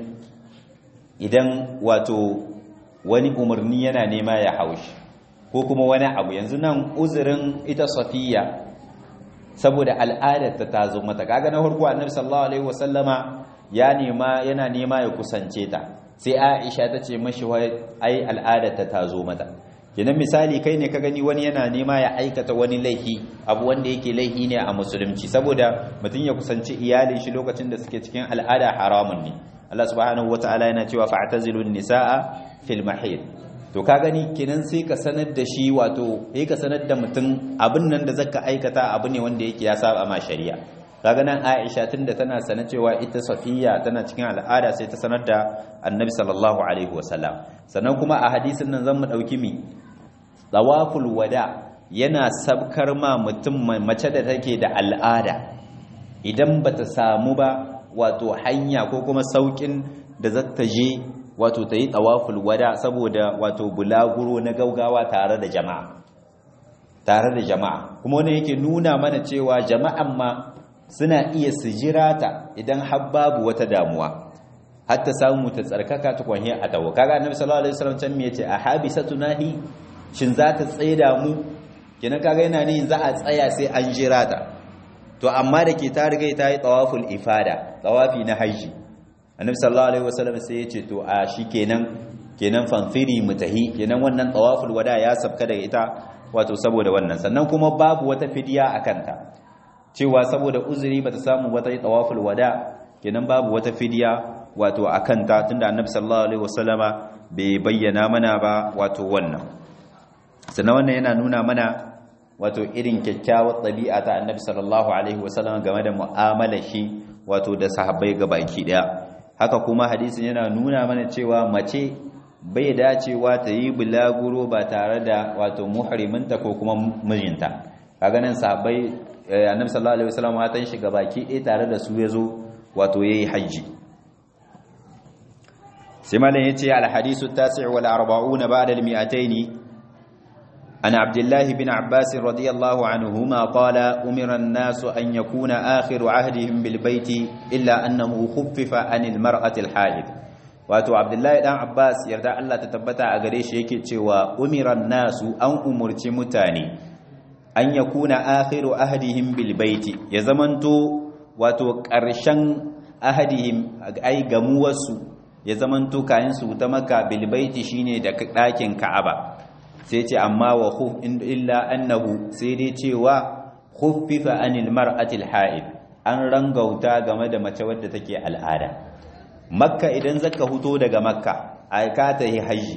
idan wato wani umarni yana nema ya haushi ko kuma wani abu yanzu nan uzurin ita safiya saboda al'adar ta zo mata kaga na farko annabi sallallahu alaihi wasallama ya nema yana nema ya kusance ta sai Aisha ta ce mashi wai ai al'adar ta zo mata kenan misali kai ne ka gani wani yana nema ya aikata wani laifi abu wanda yake laifi ne a musulunci saboda mutum ya kusanci iyalin shi lokacin da suke cikin al'ada haramun ne Allah subhanahu wataala yana cewa fa'tazilun nisaa fil mahid to ka gani kenan sai ka sanar da shi wato sai ka sanar da mutum abin nan da zaka aikata abu ne wanda yake ya saba ma shari'a kaga nan Aisha tunda tana sanar cewa ita Safiya tana cikin al'ada sai ta sanar da Annabi sallallahu alaihi wasallam sannan kuma a hadisin nan zan mu dauki mi tawaful wada yana sabkar ma mutum mace da take da al'ada idan bata samu ba wato hanya ko kuma saukin da zata je wato ta yi tawaful wada saboda wato bulaguro na gaugawa tare da jama'a tare da jama'a kuma wani yake nuna mana cewa jama'an ma suna iya su jira ta idan har babu wata damuwa hatta samu ta tsarkaka ta kwanye a tawo kaga annabi sallallahu alaihi wasallam can me yace a habisatunahi shin za ta tsaida mu kenan kaga yana ne za a tsaya sai an jira ta to amma da ke ta riga ta yi tawaful ifada tawafi na haji annabi sallallahu alaihi wasallam sai ya ce to a shikenan kenan fanfiri mutahi kenan wannan tawaful wada ya sabka daga ita wato saboda wannan sannan kuma babu wata fidiya akan ta cewa saboda uzuri bata samu wata tawaful wada kenan babu wata fidiya wato akan ta tunda annabi sallallahu alaihi wasallama bai bayyana mana ba wato wannan sannan wannan yana nuna mana wato irin kyakkyawar ɗabi'a ta annabi sallallahu alaihi wasallam game da mu'amala shi wato da sahabbai gabaki daya haka kuma hadisin yana nuna mana cewa mace bai dacewa ta yi bulaguro ba tare da wato muhriminta ko kuma mijinta kaga nan sahabbai annabi sallallahu alaihi wasallam matan shi gabaki ɗaya tare da su yazo wato yayi haji sai malam yace al hadisu at-tasi' wal 40 ba'da al 200 عن عبد الله بن عباس رضي الله عنهما قال أمر الناس أن يكون آخر عهدهم بالبيت إلا أنه خفف عن المرأة الحائض wato Abdullahi dan Abbas yarda Allah ta tabbata a gare shi yake cewa umiran nasu an umurci mutane an yakuna akhiru ahdihim bil baiti ya zamanto wato ƙarshen ahadihim ai gamuwarsu ya zamanto kayan su ta maka bil baiti shine da ɗakin Ka'aba sai ce amma wa khuf illa annahu sai dai cewa khuffifa anil mar'atil ha'id an rangauta game da mace wadda take al'ada makka idan zaka huto daga makka aika ta yi haji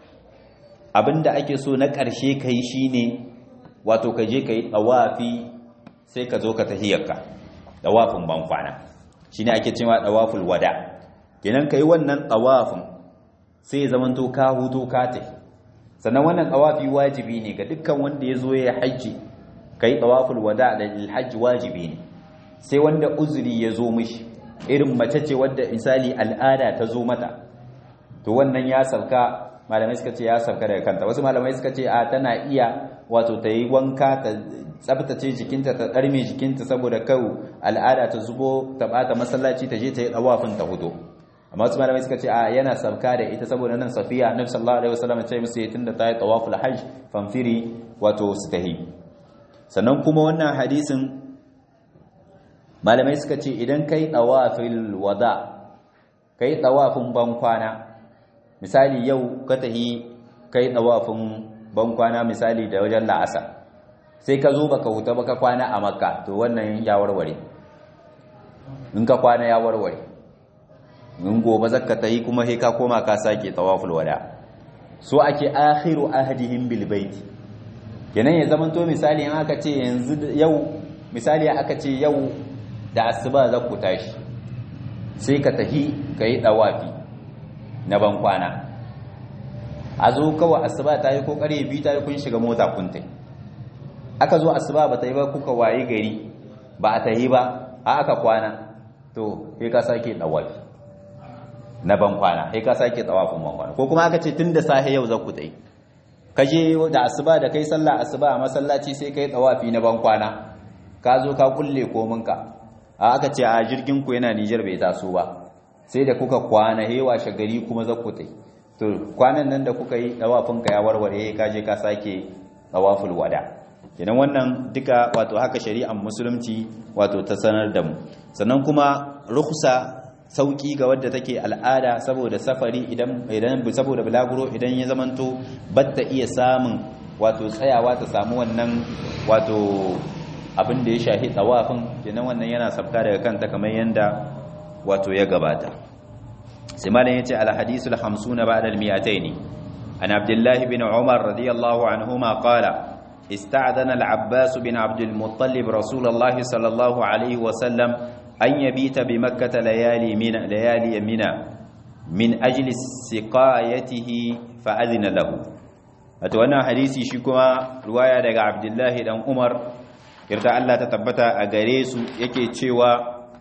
abinda ake so na ƙarshe kai shine wato ka je kai tawafi sai ka zo ka tahiyarka tawafin bankwana shine ake cewa tawaful wada kenan kai wannan tawafin sai zamanto ka huto ka tafi sannan wannan tawafi wajibi ne ga dukkan wanda ya zo ya haji kai tawaful wada da hajji wajibi ne sai wanda uzuri ya zo mishi irin mace ce wadda misali al'ada ta zo mata to wannan ya sauka malamai suka ce ya sauka daga kanta wasu malamai suka ce a tana iya wato ta yi wanka ta tsabtace jikinta ta ɗarme jikinta saboda kawo al'ada ta zubo ta bata masallaci ta je ta yi tsawafin ta hudu amma wasu malamai suka ce a yana sauka da ita saboda nan safiya annabi sallallahu alaihi wasallam ce musu tunda ta yi tawaful hajj famfiri wato su tahi sannan kuma wannan hadisin malamai suka ce idan kai tawafil wada kai tawafin bankwana misali yau ka tahi kai tawafin bankwana misali da wajen la'asa sai ka zo baka huta baka kwana a makka to wannan ya warware in ka kwana ya warware in gobe zakka tahi kuma sai ka koma ka sake tawaful wada so ake akhiru ahdihim bil bait kenan ya zamanto misali in aka ce yanzu yau misali aka ce yau da asuba za ku tashi sai ka tahi ka yi ɗawafi na ban kwana a zo kawai asuba ta yi ko ƙarfe biyu ta yi kun shiga mota kun tai aka zo asuba ba ta yi ba kuka waye gari ba a ta yi ba a aka kwana to sai ka sake dawafi na ban kwana sai ka sake dawafin ban kwana ko kuma aka ce tun da safe yau za ku tai ka je da asuba da kai sallah asuba a masallaci sai kai dawafi na ban kwana ka zo ka kulle kominka a aka ce a jirgin ku yana Nijar bai taso ba sai da kuka kwana hewa shagari kuma za ku tai to kwanan nan da kuka yi dawafin ka ya warware ka je ka sake dawaful wada kenan wannan duka wato haka shari'ar musulunci wato ta sanar da mu sannan kuma rukhsa sauki ga wadda take al'ada saboda safari idan idan saboda bulaguro idan ya zamanto batta iya samun wato tsayawa ta samu wannan wato abin da ya shahi tawafin kenan wannan yana sabka daga kanta kamar yanda wato ya gabata sai malam yace al hadisul 50 ba'da al 200 an abdullah ibn umar radiyallahu anhuma qala استعذن العباس بن عبد المطلب رسول الله صلى الله عليه وسلم أن يبيت بمكة ليالي من ليالي منى من أجل سقايته فأذن له أتوانا حديثي شكما رواية لك عبد الله بن عمر يرجع الله تتبت أغريس يكي تشيوا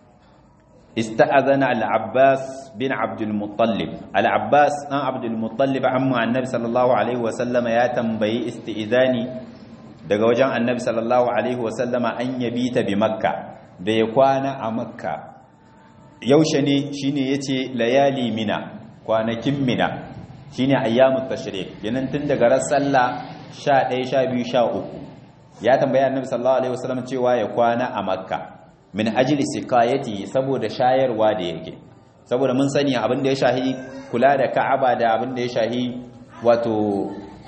استأذن العباس بن عبد المطلب العباس بن عبد المطلب عم النبي صلى الله عليه وسلم يا تنبي استئذاني daga wajen annabi sallallahu alaihi wasallama an yabi ta bi makka da ya kwana a makka yaushe ne shine yace layali mina kwanakin mina shine ayyamut tashrik yanan tun daga ran sallah 11 12 13 ya tambaya annabi sallallahu alaihi wasallam cewa ya kwana a makka min ajli siqayati saboda shayarwa da yake saboda mun sani abin da ya shahi kula da ka'aba da abin da ya shahi wato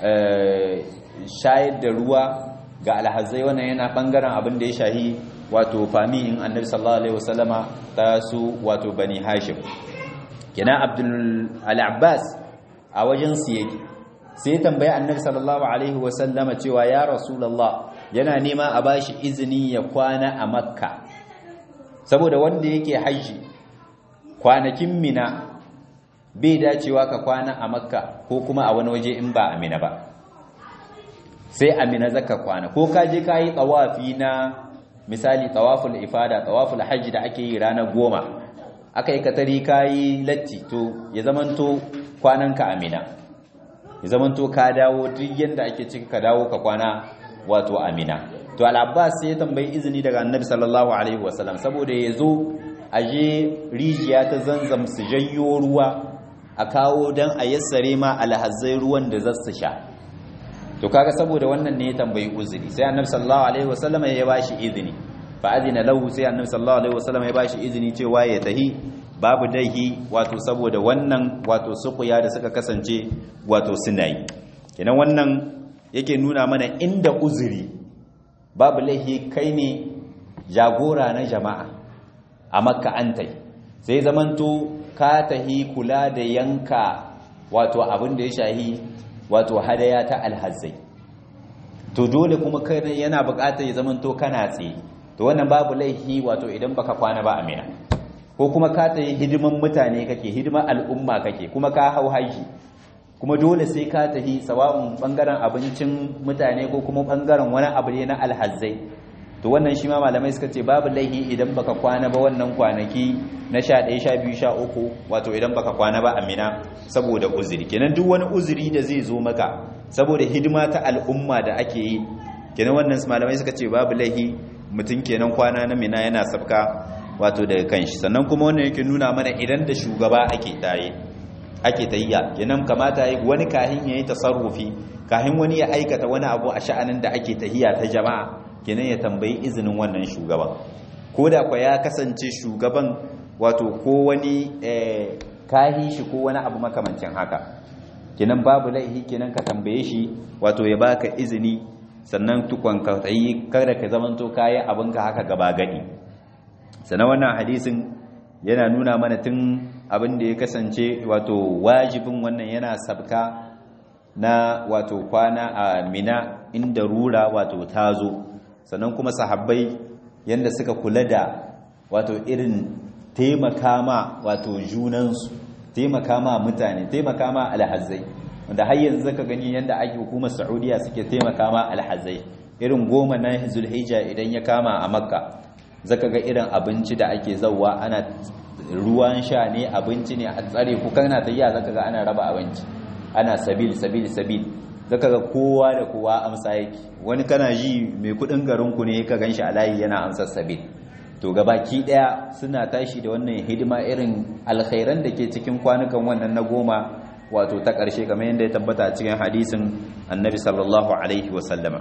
shayar da ruwa ga alhazai wannan yana bangaren abin da ya shahi wato fami in annabi sallallahu alaihi wasallama ta su wato bani hashim kenan abdul al-abbas a wajen su yake sai tambayi annabi sallallahu alaihi wasallama cewa ya rasulullah yana nema a bashi izini ya kwana a makka saboda wanda yake haji kwanakin mina bai dacewa ka kwana a makka ko kuma a wani waje in ba a mina ba sai amina zaka kwana ko ka je ka yi tawafi na misali tawaful ifada tawaful hajji da ake yi ranar goma aka yi katari ka yi latti to ya zamanto kwananka amina ya zamanto ka dawo duk yanda ake cika ka dawo ka kwana wato amina to al-abbas sai ya tambayi izini daga annabi sallallahu alaihi wasallam saboda ya zo a je rijiya ta zanzam su janyo ruwa a kawo dan a yassare ma alhazzai ruwan da za su sha to kaga saboda wannan ne ya tambayi uzuri sai annabi sallallahu alaihi wasallam ya bashi izini fa adina lahu sai annabi sallallahu alaihi wasallam ya bashi izini cewa ya tahi babu dahi wato saboda wannan wato sukuya da suka kasance wato suna yi kenan wannan yake nuna mana inda uzuri babu laihi kai ne jagora na jama'a a makka antai sai zamanto ka tahi kula da yanka wato abin da ya shahi wato hadaya ta alhazzai to dole kuma kai yana buƙatar ya zamanto kana tsaye to wannan babu laihi wato idan baka kwana ba amina ko kuma ka tayi hidiman mutane kake hidiman al'umma kake kuma ka hau haji kuma dole sai ka tahi sawa'un bangaren abincin mutane ko kuma bangaren wani abu ne na alhazzai to wannan shi ma malamai suka ce babu laihi idan baka kwana ba wannan kwanaki na 11 12 13 wato idan baka kwana ba amina saboda uzuri kenan duk wani uzuri da zai zo maka saboda hidima ta al'umma da ake yi kenan wannan malamai suka ce babu laihi mutum kenan kwana na mina yana sabka wato daga kanshi sannan kuma wannan yake nuna mana idan da shugaba ake tayi ake tayya kenan kamata yi wani kahin yayi tasarrufi kahin wani ya aikata wani abu a sha'anin da ake tahiya ta jama'a kenan ya tambayi izinin wannan shugaban ko da kwa ya kasance shugaban wato ko wani kahi shi ko wani abu makamancin haka kenan babu laihi kenan ka tambaye shi wato ya baka izini sannan tukon ka tayi kada ka zamanto kayi abinka haka gaba gadi sannan wannan hadisin yana nuna mana tun abin da ya kasance wato wajibin wannan yana sabka na wato kwana a mina inda rura wato tazo sannan kuma sahabbai yanda suka kula da wato irin taimaka ma wato junansu taimaka ma mutane taimaka ma alhazai wanda har yanzu zaka gani yanda ake hukumar Saudiya suke taimaka ma alhazai irin goma na Zulhijja idan ya kama a Makka zaka ga irin abinci da ake zawwa ana ruwan sha ne abinci ne a tsare ku kana tayya zaka ga ana raba abinci ana sabil sabil sabil zaka ga kowa da kowa amsa yake wani kana ji mai kudin garin ku ne ka ganshi a layi yana amsa sabil to gabaki daya suna tashi da wannan hidima irin alkhairan da ke cikin kwanukan wannan na goma wato ta ƙarshe kamar yadda ya tabbata a cikin hadisin annabi sallallahu alaihi wasallama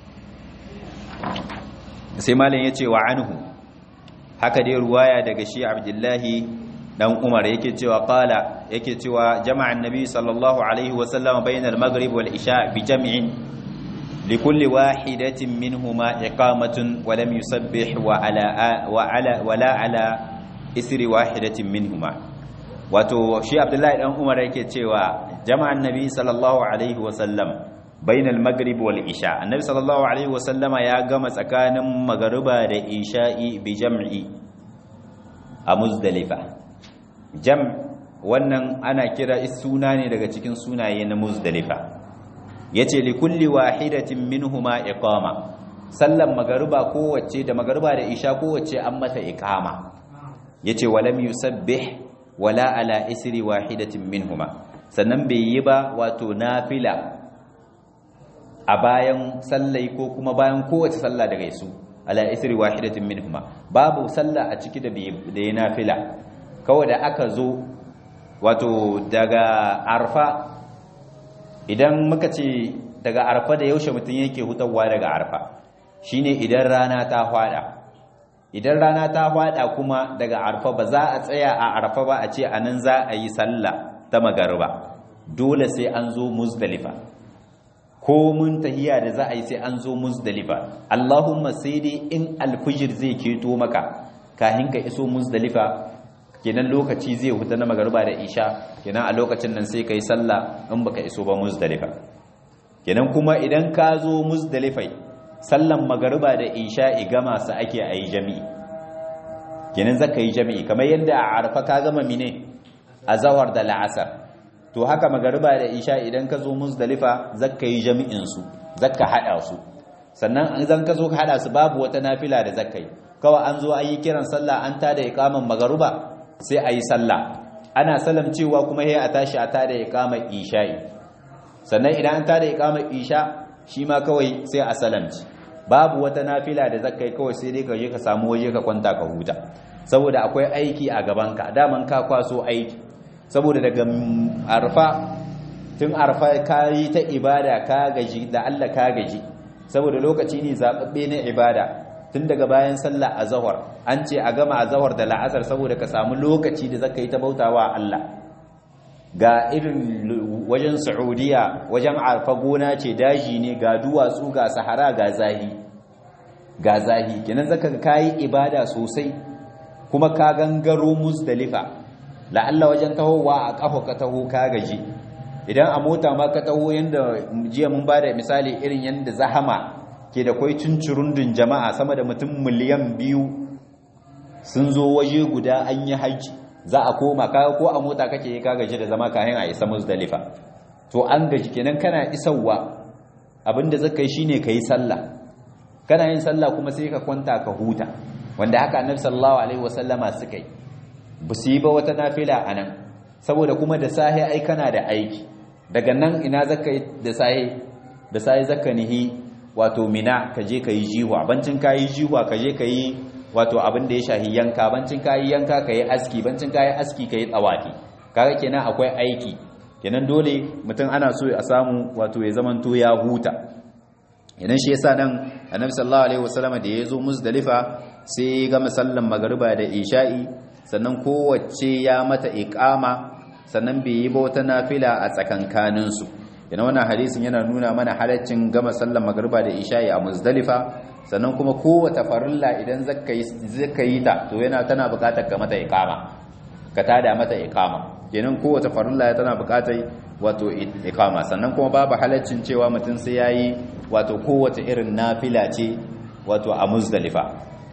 sai malam ya ce wa anhu haka dai ruwaya daga shi abdullahi dan umar yake cewa qala yake cewa jama'a annabi sallallahu alaihi wasallama bainal maghrib wal isha bi jam'in likulli wahidatin minhuma iqamatun wa lam yusabbih wa ala wa ala wala ala isri wahidatin minhuma wato shi abdullahi dan umar yake cewa jama'an nabi sallallahu alaihi wasallam bainal maghrib wal isha annabi sallallahu alaihi wasallama ya gama tsakanin magariba da isha'i bi jam'i a muzdalifa jam wannan ana kira suna ne daga cikin sunaye na muzdalifa yace li kulli wahidatin minhuma iqama sallan magariba kowace da magariba da isha kowace an mata iqama yace walam yusabbih wala ala isri wahidatin minhuma sannan bai yi ba wato nafila a bayan sallai ko kuma bayan kowace sallah daga su ala isri wahidatin minhuma babu sallah a ciki da da yi nafila kawai da aka zo wato daga arfa idan muka ce daga arfa da yaushe mutum yake hutawa daga arfa shine idan rana ta hwada idan rana ta hwada kuma daga arfa ba za a tsaya a arfa ba a ce anan za a yi sallah ta magariba dole sai an zo muzdalifa ko mun tahiya da za a yi sai an zo muzdalifa Allahumma sai dai in alfijir zai keto maka kahin ka iso muzdalifa kenan lokaci zai huta na magariba da isha kenan a lokacin nan sai kai sallah in baka iso ba muzdalifa kenan kuma idan ka zo muzdalifai sallan magariba da isha gama su ake a yi jami'i kenan zaka yi jami'i kamar yadda a arfa ka gama mine a zawar da la'asar to haka magariba da isha idan ka zo muzdalifa zaka yi jami'in su zaka hada su sannan an zan ka zo ka hada su babu wata nafila da zaka yi kawai an zo ayi kiran sallah an tada iqaman magariba sai ayi sallah ana salam cewa kuma sai a tashi a tada iqamar isha'i sannan idan an tada iqamar isha shi ma kawai sai a salamci babu wata nafila da zaka yi kawai sai dai ka je ka samu waje ka kwanta ka huta saboda akwai aiki a gabanka daman ka kwaso aiki saboda daga arfa tun arfa ka yi ta ibada ka gaji da Allah ka gaji saboda lokaci ne zaɓaɓɓe na ibada tun daga bayan sallah a zahar an ce a gama a zahar da la'asar saboda ka samu lokaci da zaka yi ta bautawa Allah ga irin wajen saudiya wajen arfa gona ce daji ne ga duwatsu ga sahara ga zahi ga zahi kenan zaka kayi ibada sosai kuma ka gangaro muzdalifa la'alla wajen tahowa a kafa ka taho ka gaji idan a mota ma ka taho yanda jiya mun bada misali irin yanda zahama ke da kwai cincirundun jama'a sama da mutum miliyan biyu sun zo waje guda an yi haji za a koma kaga ko a mota kake yi ka gaji da zama kayan a isa muzdalifa to an gaji kenan kana isarwa abinda zaka yi shine kai sallah kana yin sallah kuma sai ka kwanta ka huta wanda haka annabi sallallahu alaihi wasallama suka yi ba su yi ba wata nafila a nan saboda kuma da sahi ai kana da aiki daga nan ina zaka yi da sahi da sahi zaka nihi wato mina ka je ka yi jihuwa bancin ka yi jihuwa ka je ka yi wato abin da ya shahi yanka bancin ka yi yanka ka yi aski bancin ka yi aski ka yi tsawafi kaga kenan akwai aiki kenan dole mutum ana so a samu wato ya zamanto ya huta idan shi yasa nan annabi sallallahu alaihi wasallam da ya zo muzdalifa sai ya gama sallan magariba da isha'i sannan kowace ya mata iqama sannan bai yi ba wata nafila a tsakankanin su yana wannan hadisin yana nuna mana halaccin gama sallan magariba da isha'i a muzdalifa sannan kuma kowace farilla idan zaka yi zaka yi ta to yana tana buƙatar ka mata iqama ka tada mata iqama kenan kowace farilla tana buƙatar wato iqama sannan kuma babu halaccin cewa mutum sai yayi wato kowace irin nafila ce wato a muzdalifa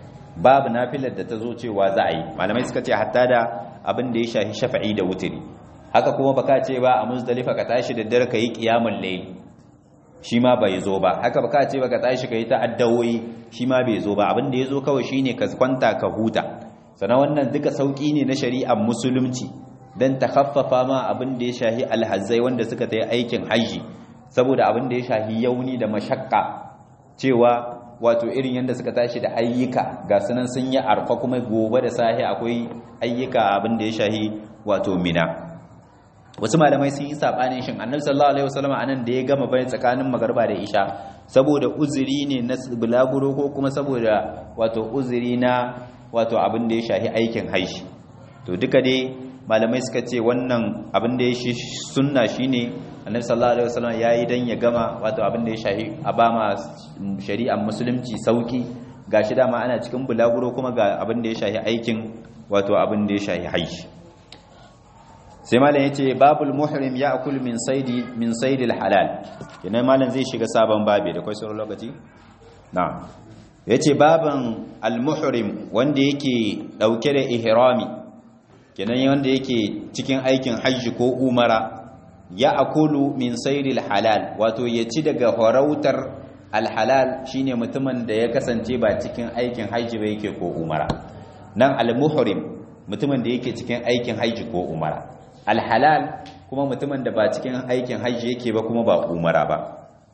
babu nafilar da ta zo cewa za a yi malamai suka ce hatta da abin da ya shafi shafa'i da wutiri haka kuma baka ce ba a muzdalifa ka tashi da dare kai qiyamul layl shi ma bai zo ba haka baka ce baka tashi kai ta addawoyi shi ma bai zo ba abin da yazo kawai shine ka kwanta ka huta sannan wannan duka sauki ne na shari'ar musulunci dan ta khaffafa ma abin da ya shahi alhazzai wanda suka ta yi aikin haji saboda abin da ya shahi yauni da mashakka cewa wato irin yadda suka tashi da ayyuka ga sunan sun yi arfa kuma gobe da sahi akwai ayyuka abin da ya shahi wato mina wasu malamai sun yi sabanin shin annabi sallallahu alaihi wasallam anan da ya gama bayan tsakanin magarba da isha saboda uzuri ne na bulaguro ko kuma saboda wato uzuri na wato abin da ya shahi aikin haishi to duka dai malamai suka ce wannan abin da ya shi sunna shine annabi sallallahu alaihi wasallam yayi dan ya gama wato abin da ya shahi a ba ma shari'ar musulunci sauki gashi dama ana cikin bulaguro kuma ga abin da ya shahi aikin wato abin da ya shahi haishi sai malam yace babul muhrim ya'kul min saidi min saidil halal kenan malam zai shiga sabon babi da kai sauran lokaci na'am yace baban al muhrim wanda yake dauke da ihrami kenan wanda yake cikin aikin hajji ko umara ya akulu min sairil halal wato ya ci daga farautar alhalal shine mutumin da ya kasance ba cikin aikin hajji ba yake ko umara nan almuhrim mutumin da yake cikin aikin hajji ko umara alhalal kuma mutumin da ba cikin aikin hajji yake ba kuma ba umara ba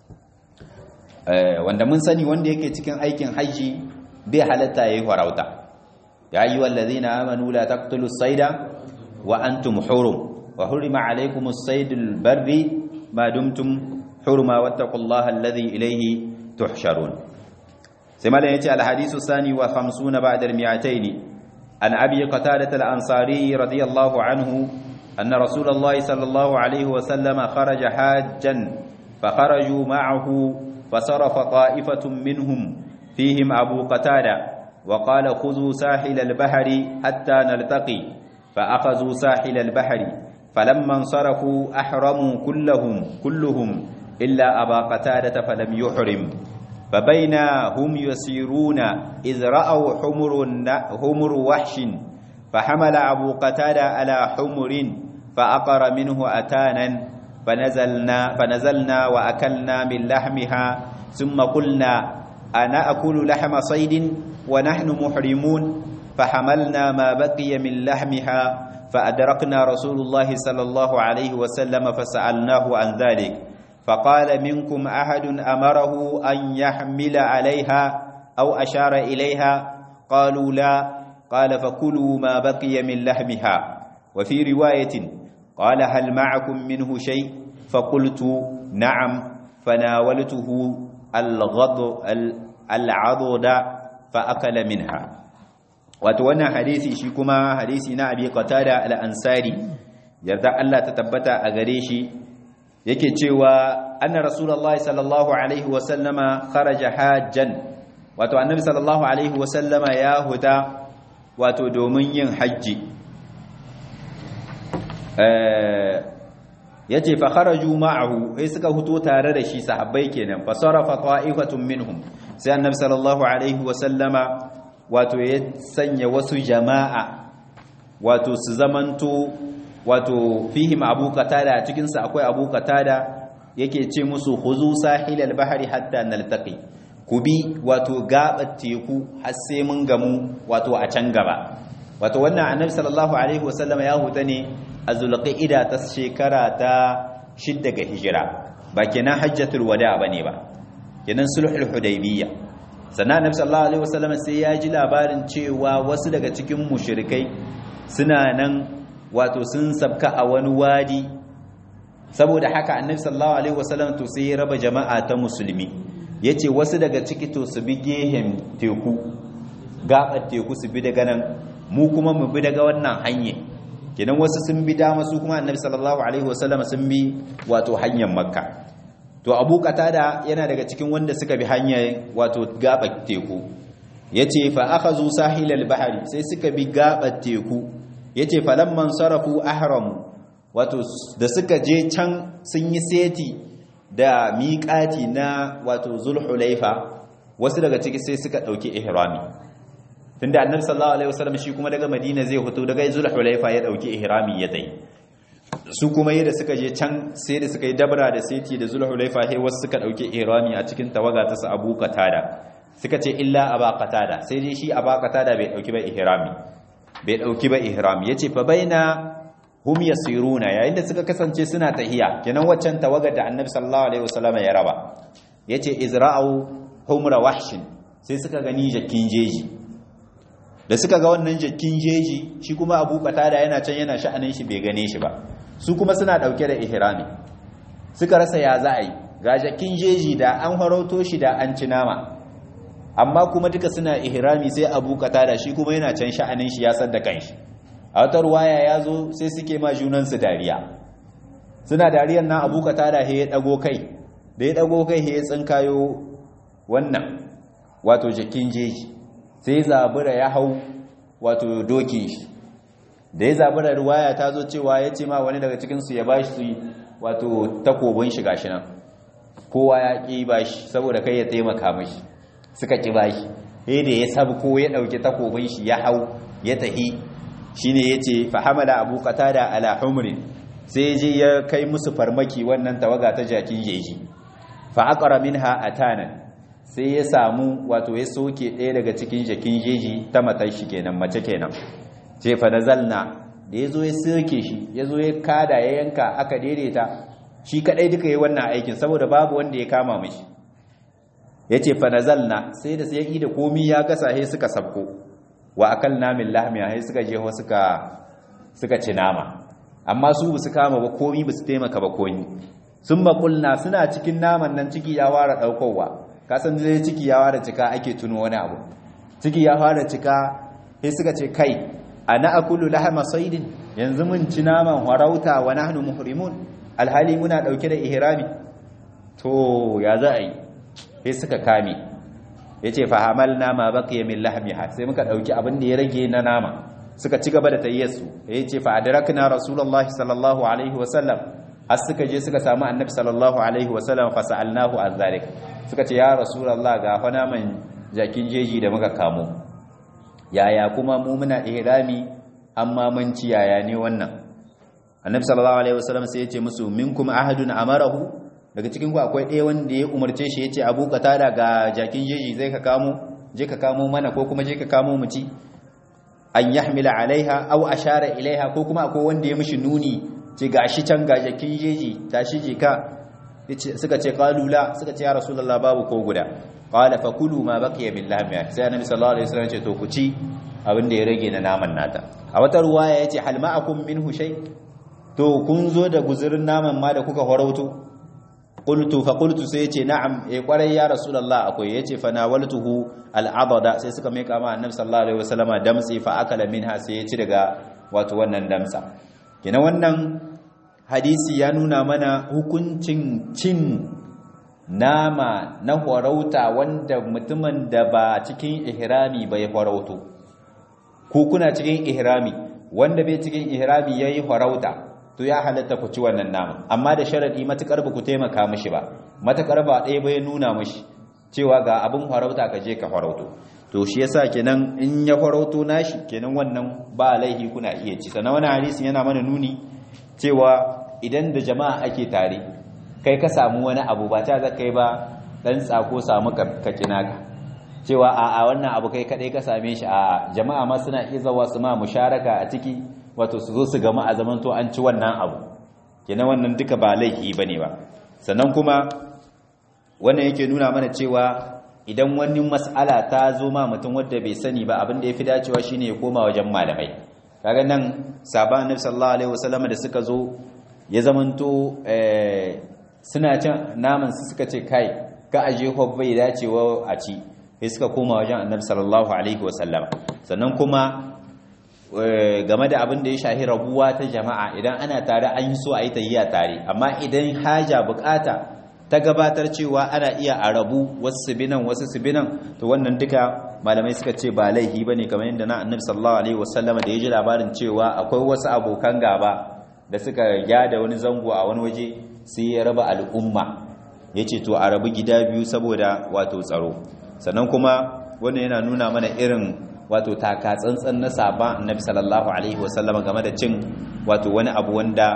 wanda mun sani wanda yake cikin aikin hajji bai halatta yayi farauta ya ayyuhal ladzina amanu la taqtulus sayda wa antum hurum وحرم عليكم الصيد البر ما دمتم حرما واتقوا الله الذي إليه تحشرون سما يأتي الحديث الثاني وخمسون بعد المئتين عن أبي قتادة الأنصاري رضي الله عنه أن رسول الله صلى الله عليه وسلم خرج حاجا فخرجوا معه فصرف طائفة منهم فيهم أبو قتادة وقال خذوا ساحل البحر حتى نلتقي فأخذوا ساحل البحر فلما انصرفوا أحرموا كلهم كلهم إلا أبا قتادة فلم يحرم فبينا هم يسيرون إذ رأوا حمر, حمر وحش فحمل أبو قتادة على حمر فأقر منه أتانا فنزلنا, فنزلنا وأكلنا من لحمها ثم قلنا أنا أكل لحم صيد ونحن محرمون فحملنا ما بقي من لحمها فأدركنا رسول الله صلى الله عليه وسلم فسألناه عن ذلك فقال منكم أحد أمره أن يحمل عليها أو أشار إليها قالوا لا قال فكلوا ما بقي من لحمها وفي رواية قال هل معكم منه شيء فقلت نعم فناولته الغض العضد فأكل منها wato wannan hadisi shi kuma hadisi na abi qatada al-ansari yarda Allah ta tabbata a gare shi yake cewa anna rasulullahi sallallahu alaihi wa sallama kharaja hajjan wato annabi sallallahu alaihi wa sallama ya huta wato domin yin haji eh yace fa kharaju ma'ahu sai suka huto tare da shi sahabbai kenan fa sarafa ta'ifatun minhum sai annabi sallallahu alaihi wa sallama wato ya sanya wasu jama'a wato su zamanto wato fihim abu qatada cikin su akwai abu qatada yake ce musu khuzu sahilal bahri hatta naltaqi ku bi wato gabar teku har sai mun gamu wato a can gaba wato wannan annabi sallallahu alaihi wasallam ya huta ne a zulqa'ida ta shekara ta shidda ga hijira ba kenan hajjatul wada bane ba kenan sulhul hudaybiyya sannan annabi sallallahu alaihi wasallam sai ya ji labarin cewa wasu daga cikin mushrikai suna nan wato sun sabka a wani wadi saboda haka annabi sallallahu alaihi wasallam to sai ya raba jama'a ta musulmi yace wasu daga ciki to su bi gehen teku gabar teku su bi daga nan mu kuma mu bi daga wannan hanye kenan wasu sun bi dama su kuma annabi sallallahu alaihi wasallam sun bi wato hanyar makka to abu qatada yana daga cikin wanda suka bi hanyar wato gabar teku yace fa akhazu sahilal bahri sai suka bi gabar teku yace falamman sarafu ahramu wato da suka je can sun yi seti da miƙati na wato zulhulaifa wasu daga ciki sai suka ɗauki ihrami tunda annabi sallallahu alaihi wasallam shi kuma daga madina zai fito daga zulhulaifa ya ɗauki ihrami ya dai su kuma yadda suka je can sai da suka yi dabra da seti da zulhulaifa he wasu suka dauke ihrami a cikin tawaga ta su abu qatada suka ce illa aba qatada sai dai shi aba qatada bai dauki ba ihrami bai dauki ba ihrami yace fa baina hum yasiruna yayin da suka kasance suna tahiya kenan waccan tawagar da annabi sallallahu alaihi wasallam ya raba yace izra'u humra wahshin sai suka gani jakin jeji da suka ga wannan jakin jeji shi kuma abu qatada yana can yana sha'anin shi bai gane shi ba su kuma suna dauke da ihrami suka rasa ya za a yi ga jakin jeji da an farauto shi da an ci nama amma kuma duka suna ihrami sai abu qatada shi kuma yana can sha'anin shi ya san da kanshi a wata ruwaya ya zo sai suke ma junansu dariya suna dariyar na abu qatada he ya dago kai da ya dago kai he ya tsinkayo wannan wato jakin jeji sai zabura ya hau wato dokin shi da ya zabura ruwaya ta zo cewa ya ce ma wani daga cikinsu ya bashi su wato takobin shi gashi nan kowa ya ƙi bashi saboda kai ya taimaka mashi suka ƙi bashi sai da ya sabko ya ɗauki takobin shi ya hau ya tahi shine yace fa hamala abu qatada ala humrin sai je ya kai musu farmaki wannan tawaga ta jakin jeji fa aqra minha atana sai ya samu wato ya soke ɗaya daga cikin jakin jeji ta matar shi kenan mace kenan ce fa nazalna da yazo ya soke shi yazo ya kada ya yanka aka daidaita shi kadai duka yi wannan aikin saboda babu wanda ya kama mishi yace fa nazalna sai da sai da komi ya gasa sai suka sabko wa akalna min lahmiya sai suka je suka suka ci nama amma su su kama ba komi ba su taimaka ba komi sun makulna suna cikin naman nan ciki ya fara daukowa kasan dai ciki ya fara cika ake tuno wani abu ciki ya fara cika sai suka ce kai ana akulu lahama saidin yanzu mun ci naman harauta wa nahnu muhrimun alhali muna dauke da ihrami to ya za a yi sai suka kame yace fa hamalna ma baqiya min lahmiha sai muka dauki abin da ya rage na nama suka ci gaba da tayyarsu yace fa adrakna rasulullahi sallallahu alaihi wasallam har suka je suka samu annabi sallallahu alaihi wasallam fa sa'alnahu an zalik suka ce ya rasulullah ga fa naman jakin jeji da muka kamo yaya kuma mu muna ihrami amma mun ci yaya ne wannan annabi sallallahu alaihi wasallam sai ya ce musu minkum ahadun amarahu daga cikin ku akwai ɗaya wanda ya umarce shi yace abu qatada ga jakin jeji zai ka kamo je ka kamo mana ko kuma je ka kamo mu ci an yahmila alaiha aw ashara ilaiha ko kuma akwai wanda ya mishi nuni ce gashi can ga jakin jeji tashi je ka suka ce qalula suka ce ya rasulullah babu ko guda qala fakulu ma baqiya billahi sai annabi sallallahu alaihi wasallam ce to ku ci abin da ya rage na naman nata a wata ruwaya yace hal ma'akum minhu shay to kun zo da guzurin naman ma da kuka horauto qultu fa qultu sai yace na'am eh kwarai ya rasulullah akwai yace fa nawaltuhu al'abada sai suka mai kama annabi sallallahu alaihi wasallama damtsi fa akala minha sai ya ci daga wato wannan damsa kina wannan hadisi ya nuna mana hukuncin cin nama na horauta wanda mutumin da ba cikin ihrami bai horauto ko kuna cikin ihrami wanda bai cikin ihrami yayi horauta to ya halatta ku ci wannan nama amma da sharadi matukar ba ku taimaka mishi ba matukar ba ɗaya bai nuna mishi cewa ga abin farauta ka je ka farauto to shi yasa kenan in ya farauto nashi kenan wannan ba laihi kuna iya ci sannan wani hadisi yana mana nuni cewa idan da jama'a ake tare kai ka samu wani abu ba ta zaka yi ba dan tsako samu ka kinaka cewa a a wannan abu kai kadai ka same shi a jama'a ma suna iya zawa su ma musharaka a ciki wato su zo su gama a zaman to an ci wannan abu kenan wannan duka ba laifi bane ba sannan kuma wannan yake nuna mana cewa idan wani mas'ala ta zo ma mutum wanda bai sani ba abin da yafi dacewa shine ya koma wajen malamai kaga nan sahaban annabi sallallahu alaihi wasallam da suka zo ya zamanto eh suna cin naman su suka ce kai ka aje ko bai dacewa a ci sai suka koma wajen annabi sallallahu alaihi wasallam sannan kuma game da abin da ya shahi rabuwa ta jama'a idan ana tare an yi so a yi tayyiya tare amma idan haja bukata ta gabatar cewa ana iya a rabu wasu binan wasu binan to wannan duka malamai suka ce ba laihi bane kamar yadda na annabi sallallahu alaihi wasallam da ya ji labarin cewa akwai wasu abokan gaba da suka yada wani zango a wani waje sai ya raba al'umma yace to a rabu gida biyu saboda wato tsaro sannan kuma wannan yana nuna mana irin wato taka tsantsan na saba annabi sallallahu alaihi wasallam game da cin wato wani abu wanda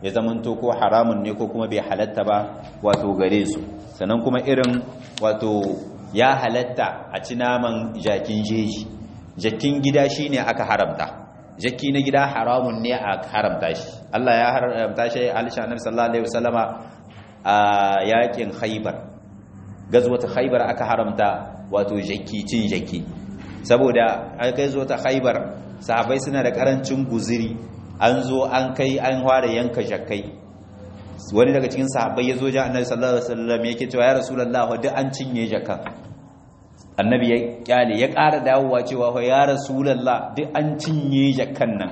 ya zamanto ko haramun ne ko kuma bai halatta ba wato gare su sannan kuma irin wato ya halatta a ci naman jakin jeji jakin gida shine aka haramta jaki na gida haramun ne a haramta shi Allah ya haramta shi alisha annabi sallallahu alaihi wasallama a yakin khaybar gazwata khaybar aka haramta wato jaki cin jaki saboda an kai zo ta khaybar sahabbai suna da karancin guziri an zo an kai an fara yanka jakai wani daga cikin sahabbai ya zo ja annabi sallallahu alaihi wasallam yake cewa ya rasulullah duk an cinye jakan annabi ya kyale ya ƙara dawowa cewa fa ya rasulullah duk an cinye jakan nan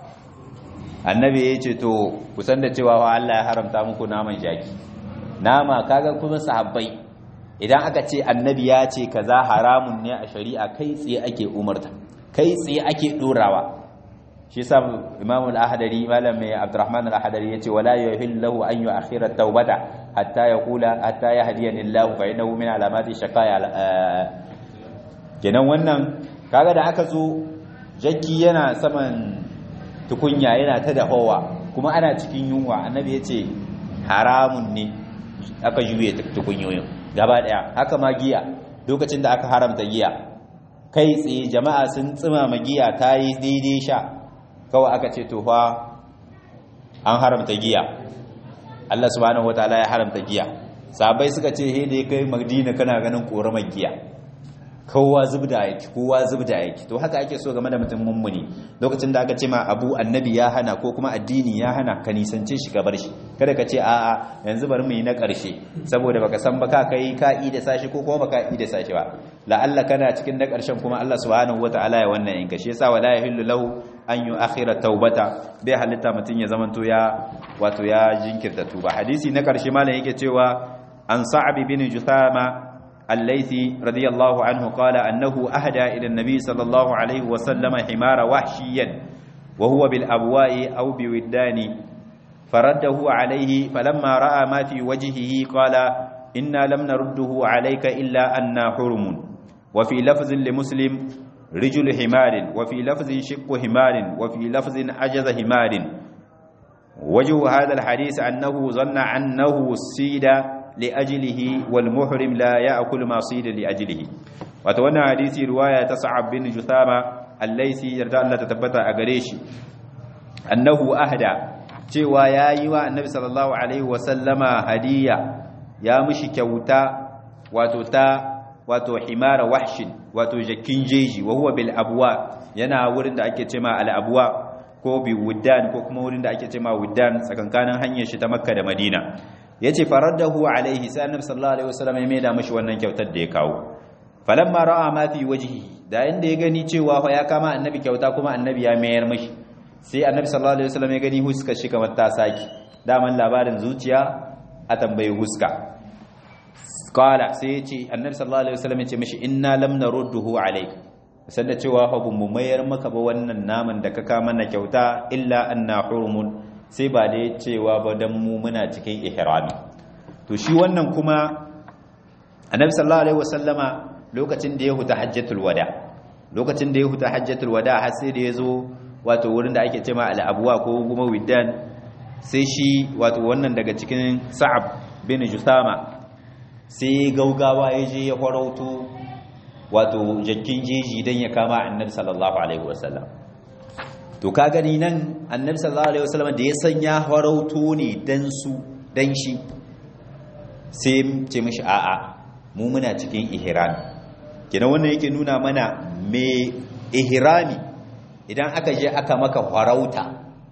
annabi ya ce to kusan da cewa fa Allah ya haramta muku naman jaki nama kaga kuma sahabbai idan aka ce annabi ya ce kaza haramun ne a shari'a kai tsaye ake umarta kai tsaye ake dorawa shi yasa imamu al-ahdari malam mai abdurrahman al-ahdari yace wala yuhillu an yu'akhira at-taubata hatta yaqula hatta yahdiyani Allah fa innahu min alamati shaqaya kenan wannan kaga da aka zo jakki yana saman tukunya yana ta dahowa kuma ana cikin yunwa annabi yace haramun ne aka juye tukunyoyin gaba daya haka ma giya lokacin da aka haramta giya kai tsaye jama'a sun tsima magiya ta yi daidai sha kawai aka ce to fa an haramta giya Allah subhanahu wataala ya haramta giya sahabbai suka ce he da kai Madina kana ganin koramar giya kowa zubda yake kowa zubda yake to haka ake so game da mutum mummuni lokacin da aka ce ma abu annabi ya hana ko kuma addini ya hana ka nisance shi ka bar shi kada ka ce a'a yanzu bari mu yi na ƙarshe saboda baka san ba ka kai ka da sashi ko kuma baka da sashi ba la'alla kana cikin na ƙarshen kuma Allah subhanahu wataala ya wannan yanka shi yasa wala yahillu lahu an yu'akhira taubata bai halitta mutun ya zamanto ya wato ya jinkirta tuba hadisi na ƙarshe malam yake cewa an sa'ab bin juthama الليثي رضي الله عنه قال أنه أهدى إلى النبي صلى الله عليه وسلم حمار وحشيا وهو بالأبواء أو بودان فرده عليه فلما رأى ما في وجهه قال إنا لم نرده عليك إلا أنا حرم وفي لفظ لمسلم رجل حمار وفي لفظ شق حمار وفي لفظ عجز حمار وجه هذا الحديث أنه ظن أنه السيد لأجله والمحرم لا يأكل ما صيد لأجله وتوانا حديث رواية تصعب بن جثامة الليثي يرضى الله تتبتع أغريش أنه أهدى cewa ya yi wa annabi sallallahu alaihi wasallama hadiya ya mishi kyauta wato ta wato himara wahshin wato jakin jeji wa huwa bil abwa yana wurin da ake cema al abwa ko bi wuddan ko kuma wurin da ake cema wuddan tsakankanin hanyar shi ta makka da madina yace faraddahu alaihi sai annabi sallallahu alaihi wasallam ya maida mishi wannan kyautar da ya kawo falamma ra'a ma fi wajhihi da inda ya gani cewa fa ya kama annabi kyauta kuma annabi ya mayar mishi sai annabi sallallahu alaihi wasallam ya gani huskar shi kamar ta saki daman labarin zuciya a tambayi huska qala sai ya ce annabi sallallahu alaihi wasallam ya ce mishi inna lam narudduhu alayka san da cewa fa mu mayar maka ba wannan naman da ka kama na kyauta illa anna hurumun sai ba da cewa ba dan mu muna cikin ihrami to shi wannan kuma annabi sallallahu alaihi wasallama lokacin da ya huta hajjatul wada lokacin da ya huta hajjatul wada har sai da ya zo wato wurin da ake cema al'abuwa ko kuma widdan sai shi wato wannan daga cikin sa'ab bin jusama sai gaugawa ya je ya farauto wato jakkin jeji don ya kama annabi sallallahu alaihi wasallam to ka gani nan annabi sallallahu alaihi wasallam da ya sanya farauto ne dan su dan shi sai ce mishi a'a mu muna cikin ihrami kenan wannan yake nuna mana me ihrami idan aka je aka maka farauta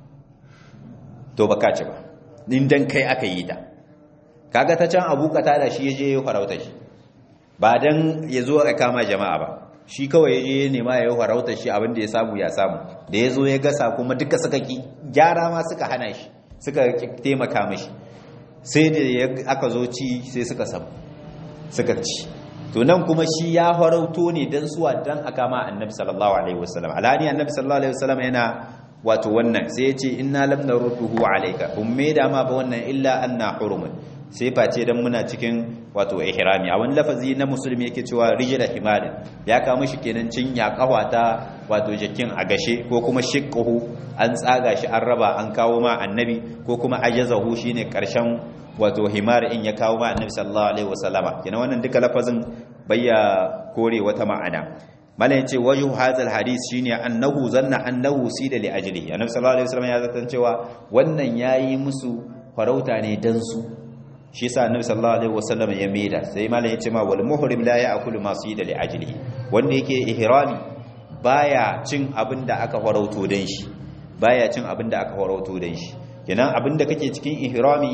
to baka ci ba in dan kai aka yi ta kaga ta can abu kata da shi yaje ya farauta shi ba dan ya zo a kama jama'a ba shi kawai yaje ya nema ya yi farauta shi abin da ya samu ya samu da ya zo ya gasa kuma duka suka ki gyara ma suka hana shi suka taimaka mashi sai da aka zo ci sai suka samu suka ci to nan kuma shi ya farauto ne dan suwa dan aka ma annabi sallallahu alaihi wasallam alani annabi sallallahu alaihi wasallam yana wato wannan sai ya ce inna lam narudduhu alayka umme da ma ba wannan illa anna hurumun sai face dan muna cikin wato ihrami a wani lafazi na musulmi yake cewa rijla himalin ya kama shi kenan cin ya kawata wato jakin a gashe ko kuma shiqquhu an tsaga shi an raba an kawo ma annabi ko kuma ajazahu shine karshen wato himar in ya kawo ma annabi sallallahu alaihi wasallama kina wannan duka lafazin bayya kore wata ma'ana mala yace wajhu hadha alhadith shine annahu zanna annahu sida li ajlihi annabi sallallahu alaihi wasallam ya zatan cewa wannan yayi musu farauta ne dan su shi yasa annabi sallallahu alaihi wasallam ya maida sai mala yace ma wal muhrim la ya'kulu ma sida li ajlihi wanda yake ihrami baya cin abinda aka farauto dan shi baya cin abinda aka farauto dan shi kenan abinda kake cikin ihrami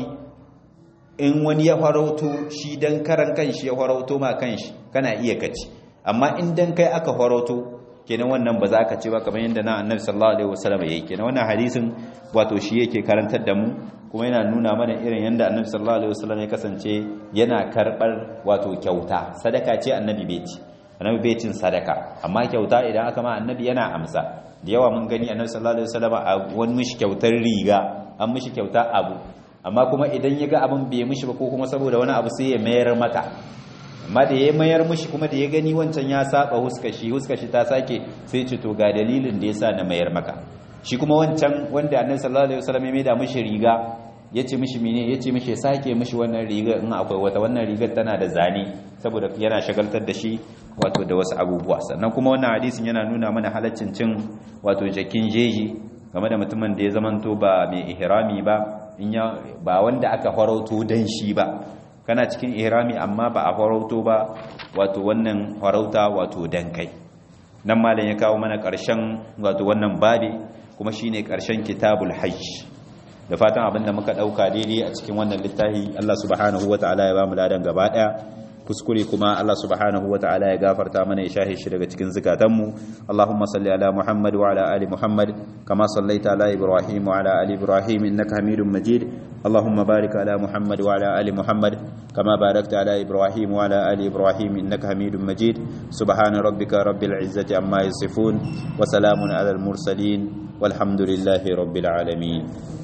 in wani ya farauto shi dan karan kanshi ya farauto ma kanshi kana iya kaci amma in dan kai aka farauto kenan wannan ba za ka ci ba kamar yadda na annabi sallallahu alaihi wasallam yayi kenan wannan hadisin wato shi yake karantar da mu kuma yana nuna mana irin yadda annabi sallallahu alaihi wasallam ya kasance yana karbar wato kyauta sadaka ce annabi bai ci annabi bai cin sadaka amma kyauta idan aka ma annabi yana amsa da yawa mun gani annabi sallallahu alaihi wasallam a wani mishi kyautar riga an mishi kyauta abu amma kuma idan ya ga abin bai mishi ba ko kuma saboda wani abu sai ya mayar maka amma da ya mayar mishi kuma da ya gani wancan ya saba huskashi huskashi ta sake sai ce to ga dalilin da yasa na mayar maka shi kuma wancan wanda annabi sallallahu alaihi wasallam ya maida mishi riga yace mishi mene yace mishi sake mishi wannan riga in akwai wata wannan rigar tana da zane saboda yana shagaltar da shi wato da wasu abubuwa sannan kuma wannan hadisin yana nuna mana halaccin cin wato jakin jeji game da mutumin da ya zamanto ba mai ihrami ba in ya ba wanda aka farauto dan shi ba kana cikin ihrami amma ba a farauto ba wato wannan farauta wato dan kai nan malam ya kawo mana ƙarshen wato wannan babi kuma shine ƙarshen kitabul hajj da fatan abinda muka dauka daidai a cikin wannan littafi Allah subhanahu wataala ya ba mu ladan gaba daya kuskure kuma Allah subhanahu wataala ya gafarta mana ya shahe shi daga cikin zukatanmu Allahumma salli ala Muhammad wa ala ali Muhammad kama sallaita ala Ibrahim wa ala ali Ibrahim innaka Hamidum Majid Allahumma barik ala Muhammad wa ala ali Muhammad kama barakta ala Ibrahim wa ala ali Ibrahim innaka Hamidum Majid subhana rabbika rabbil izzati amma yasifun wa salamun ala al mursalin walhamdulillahi rabbil alamin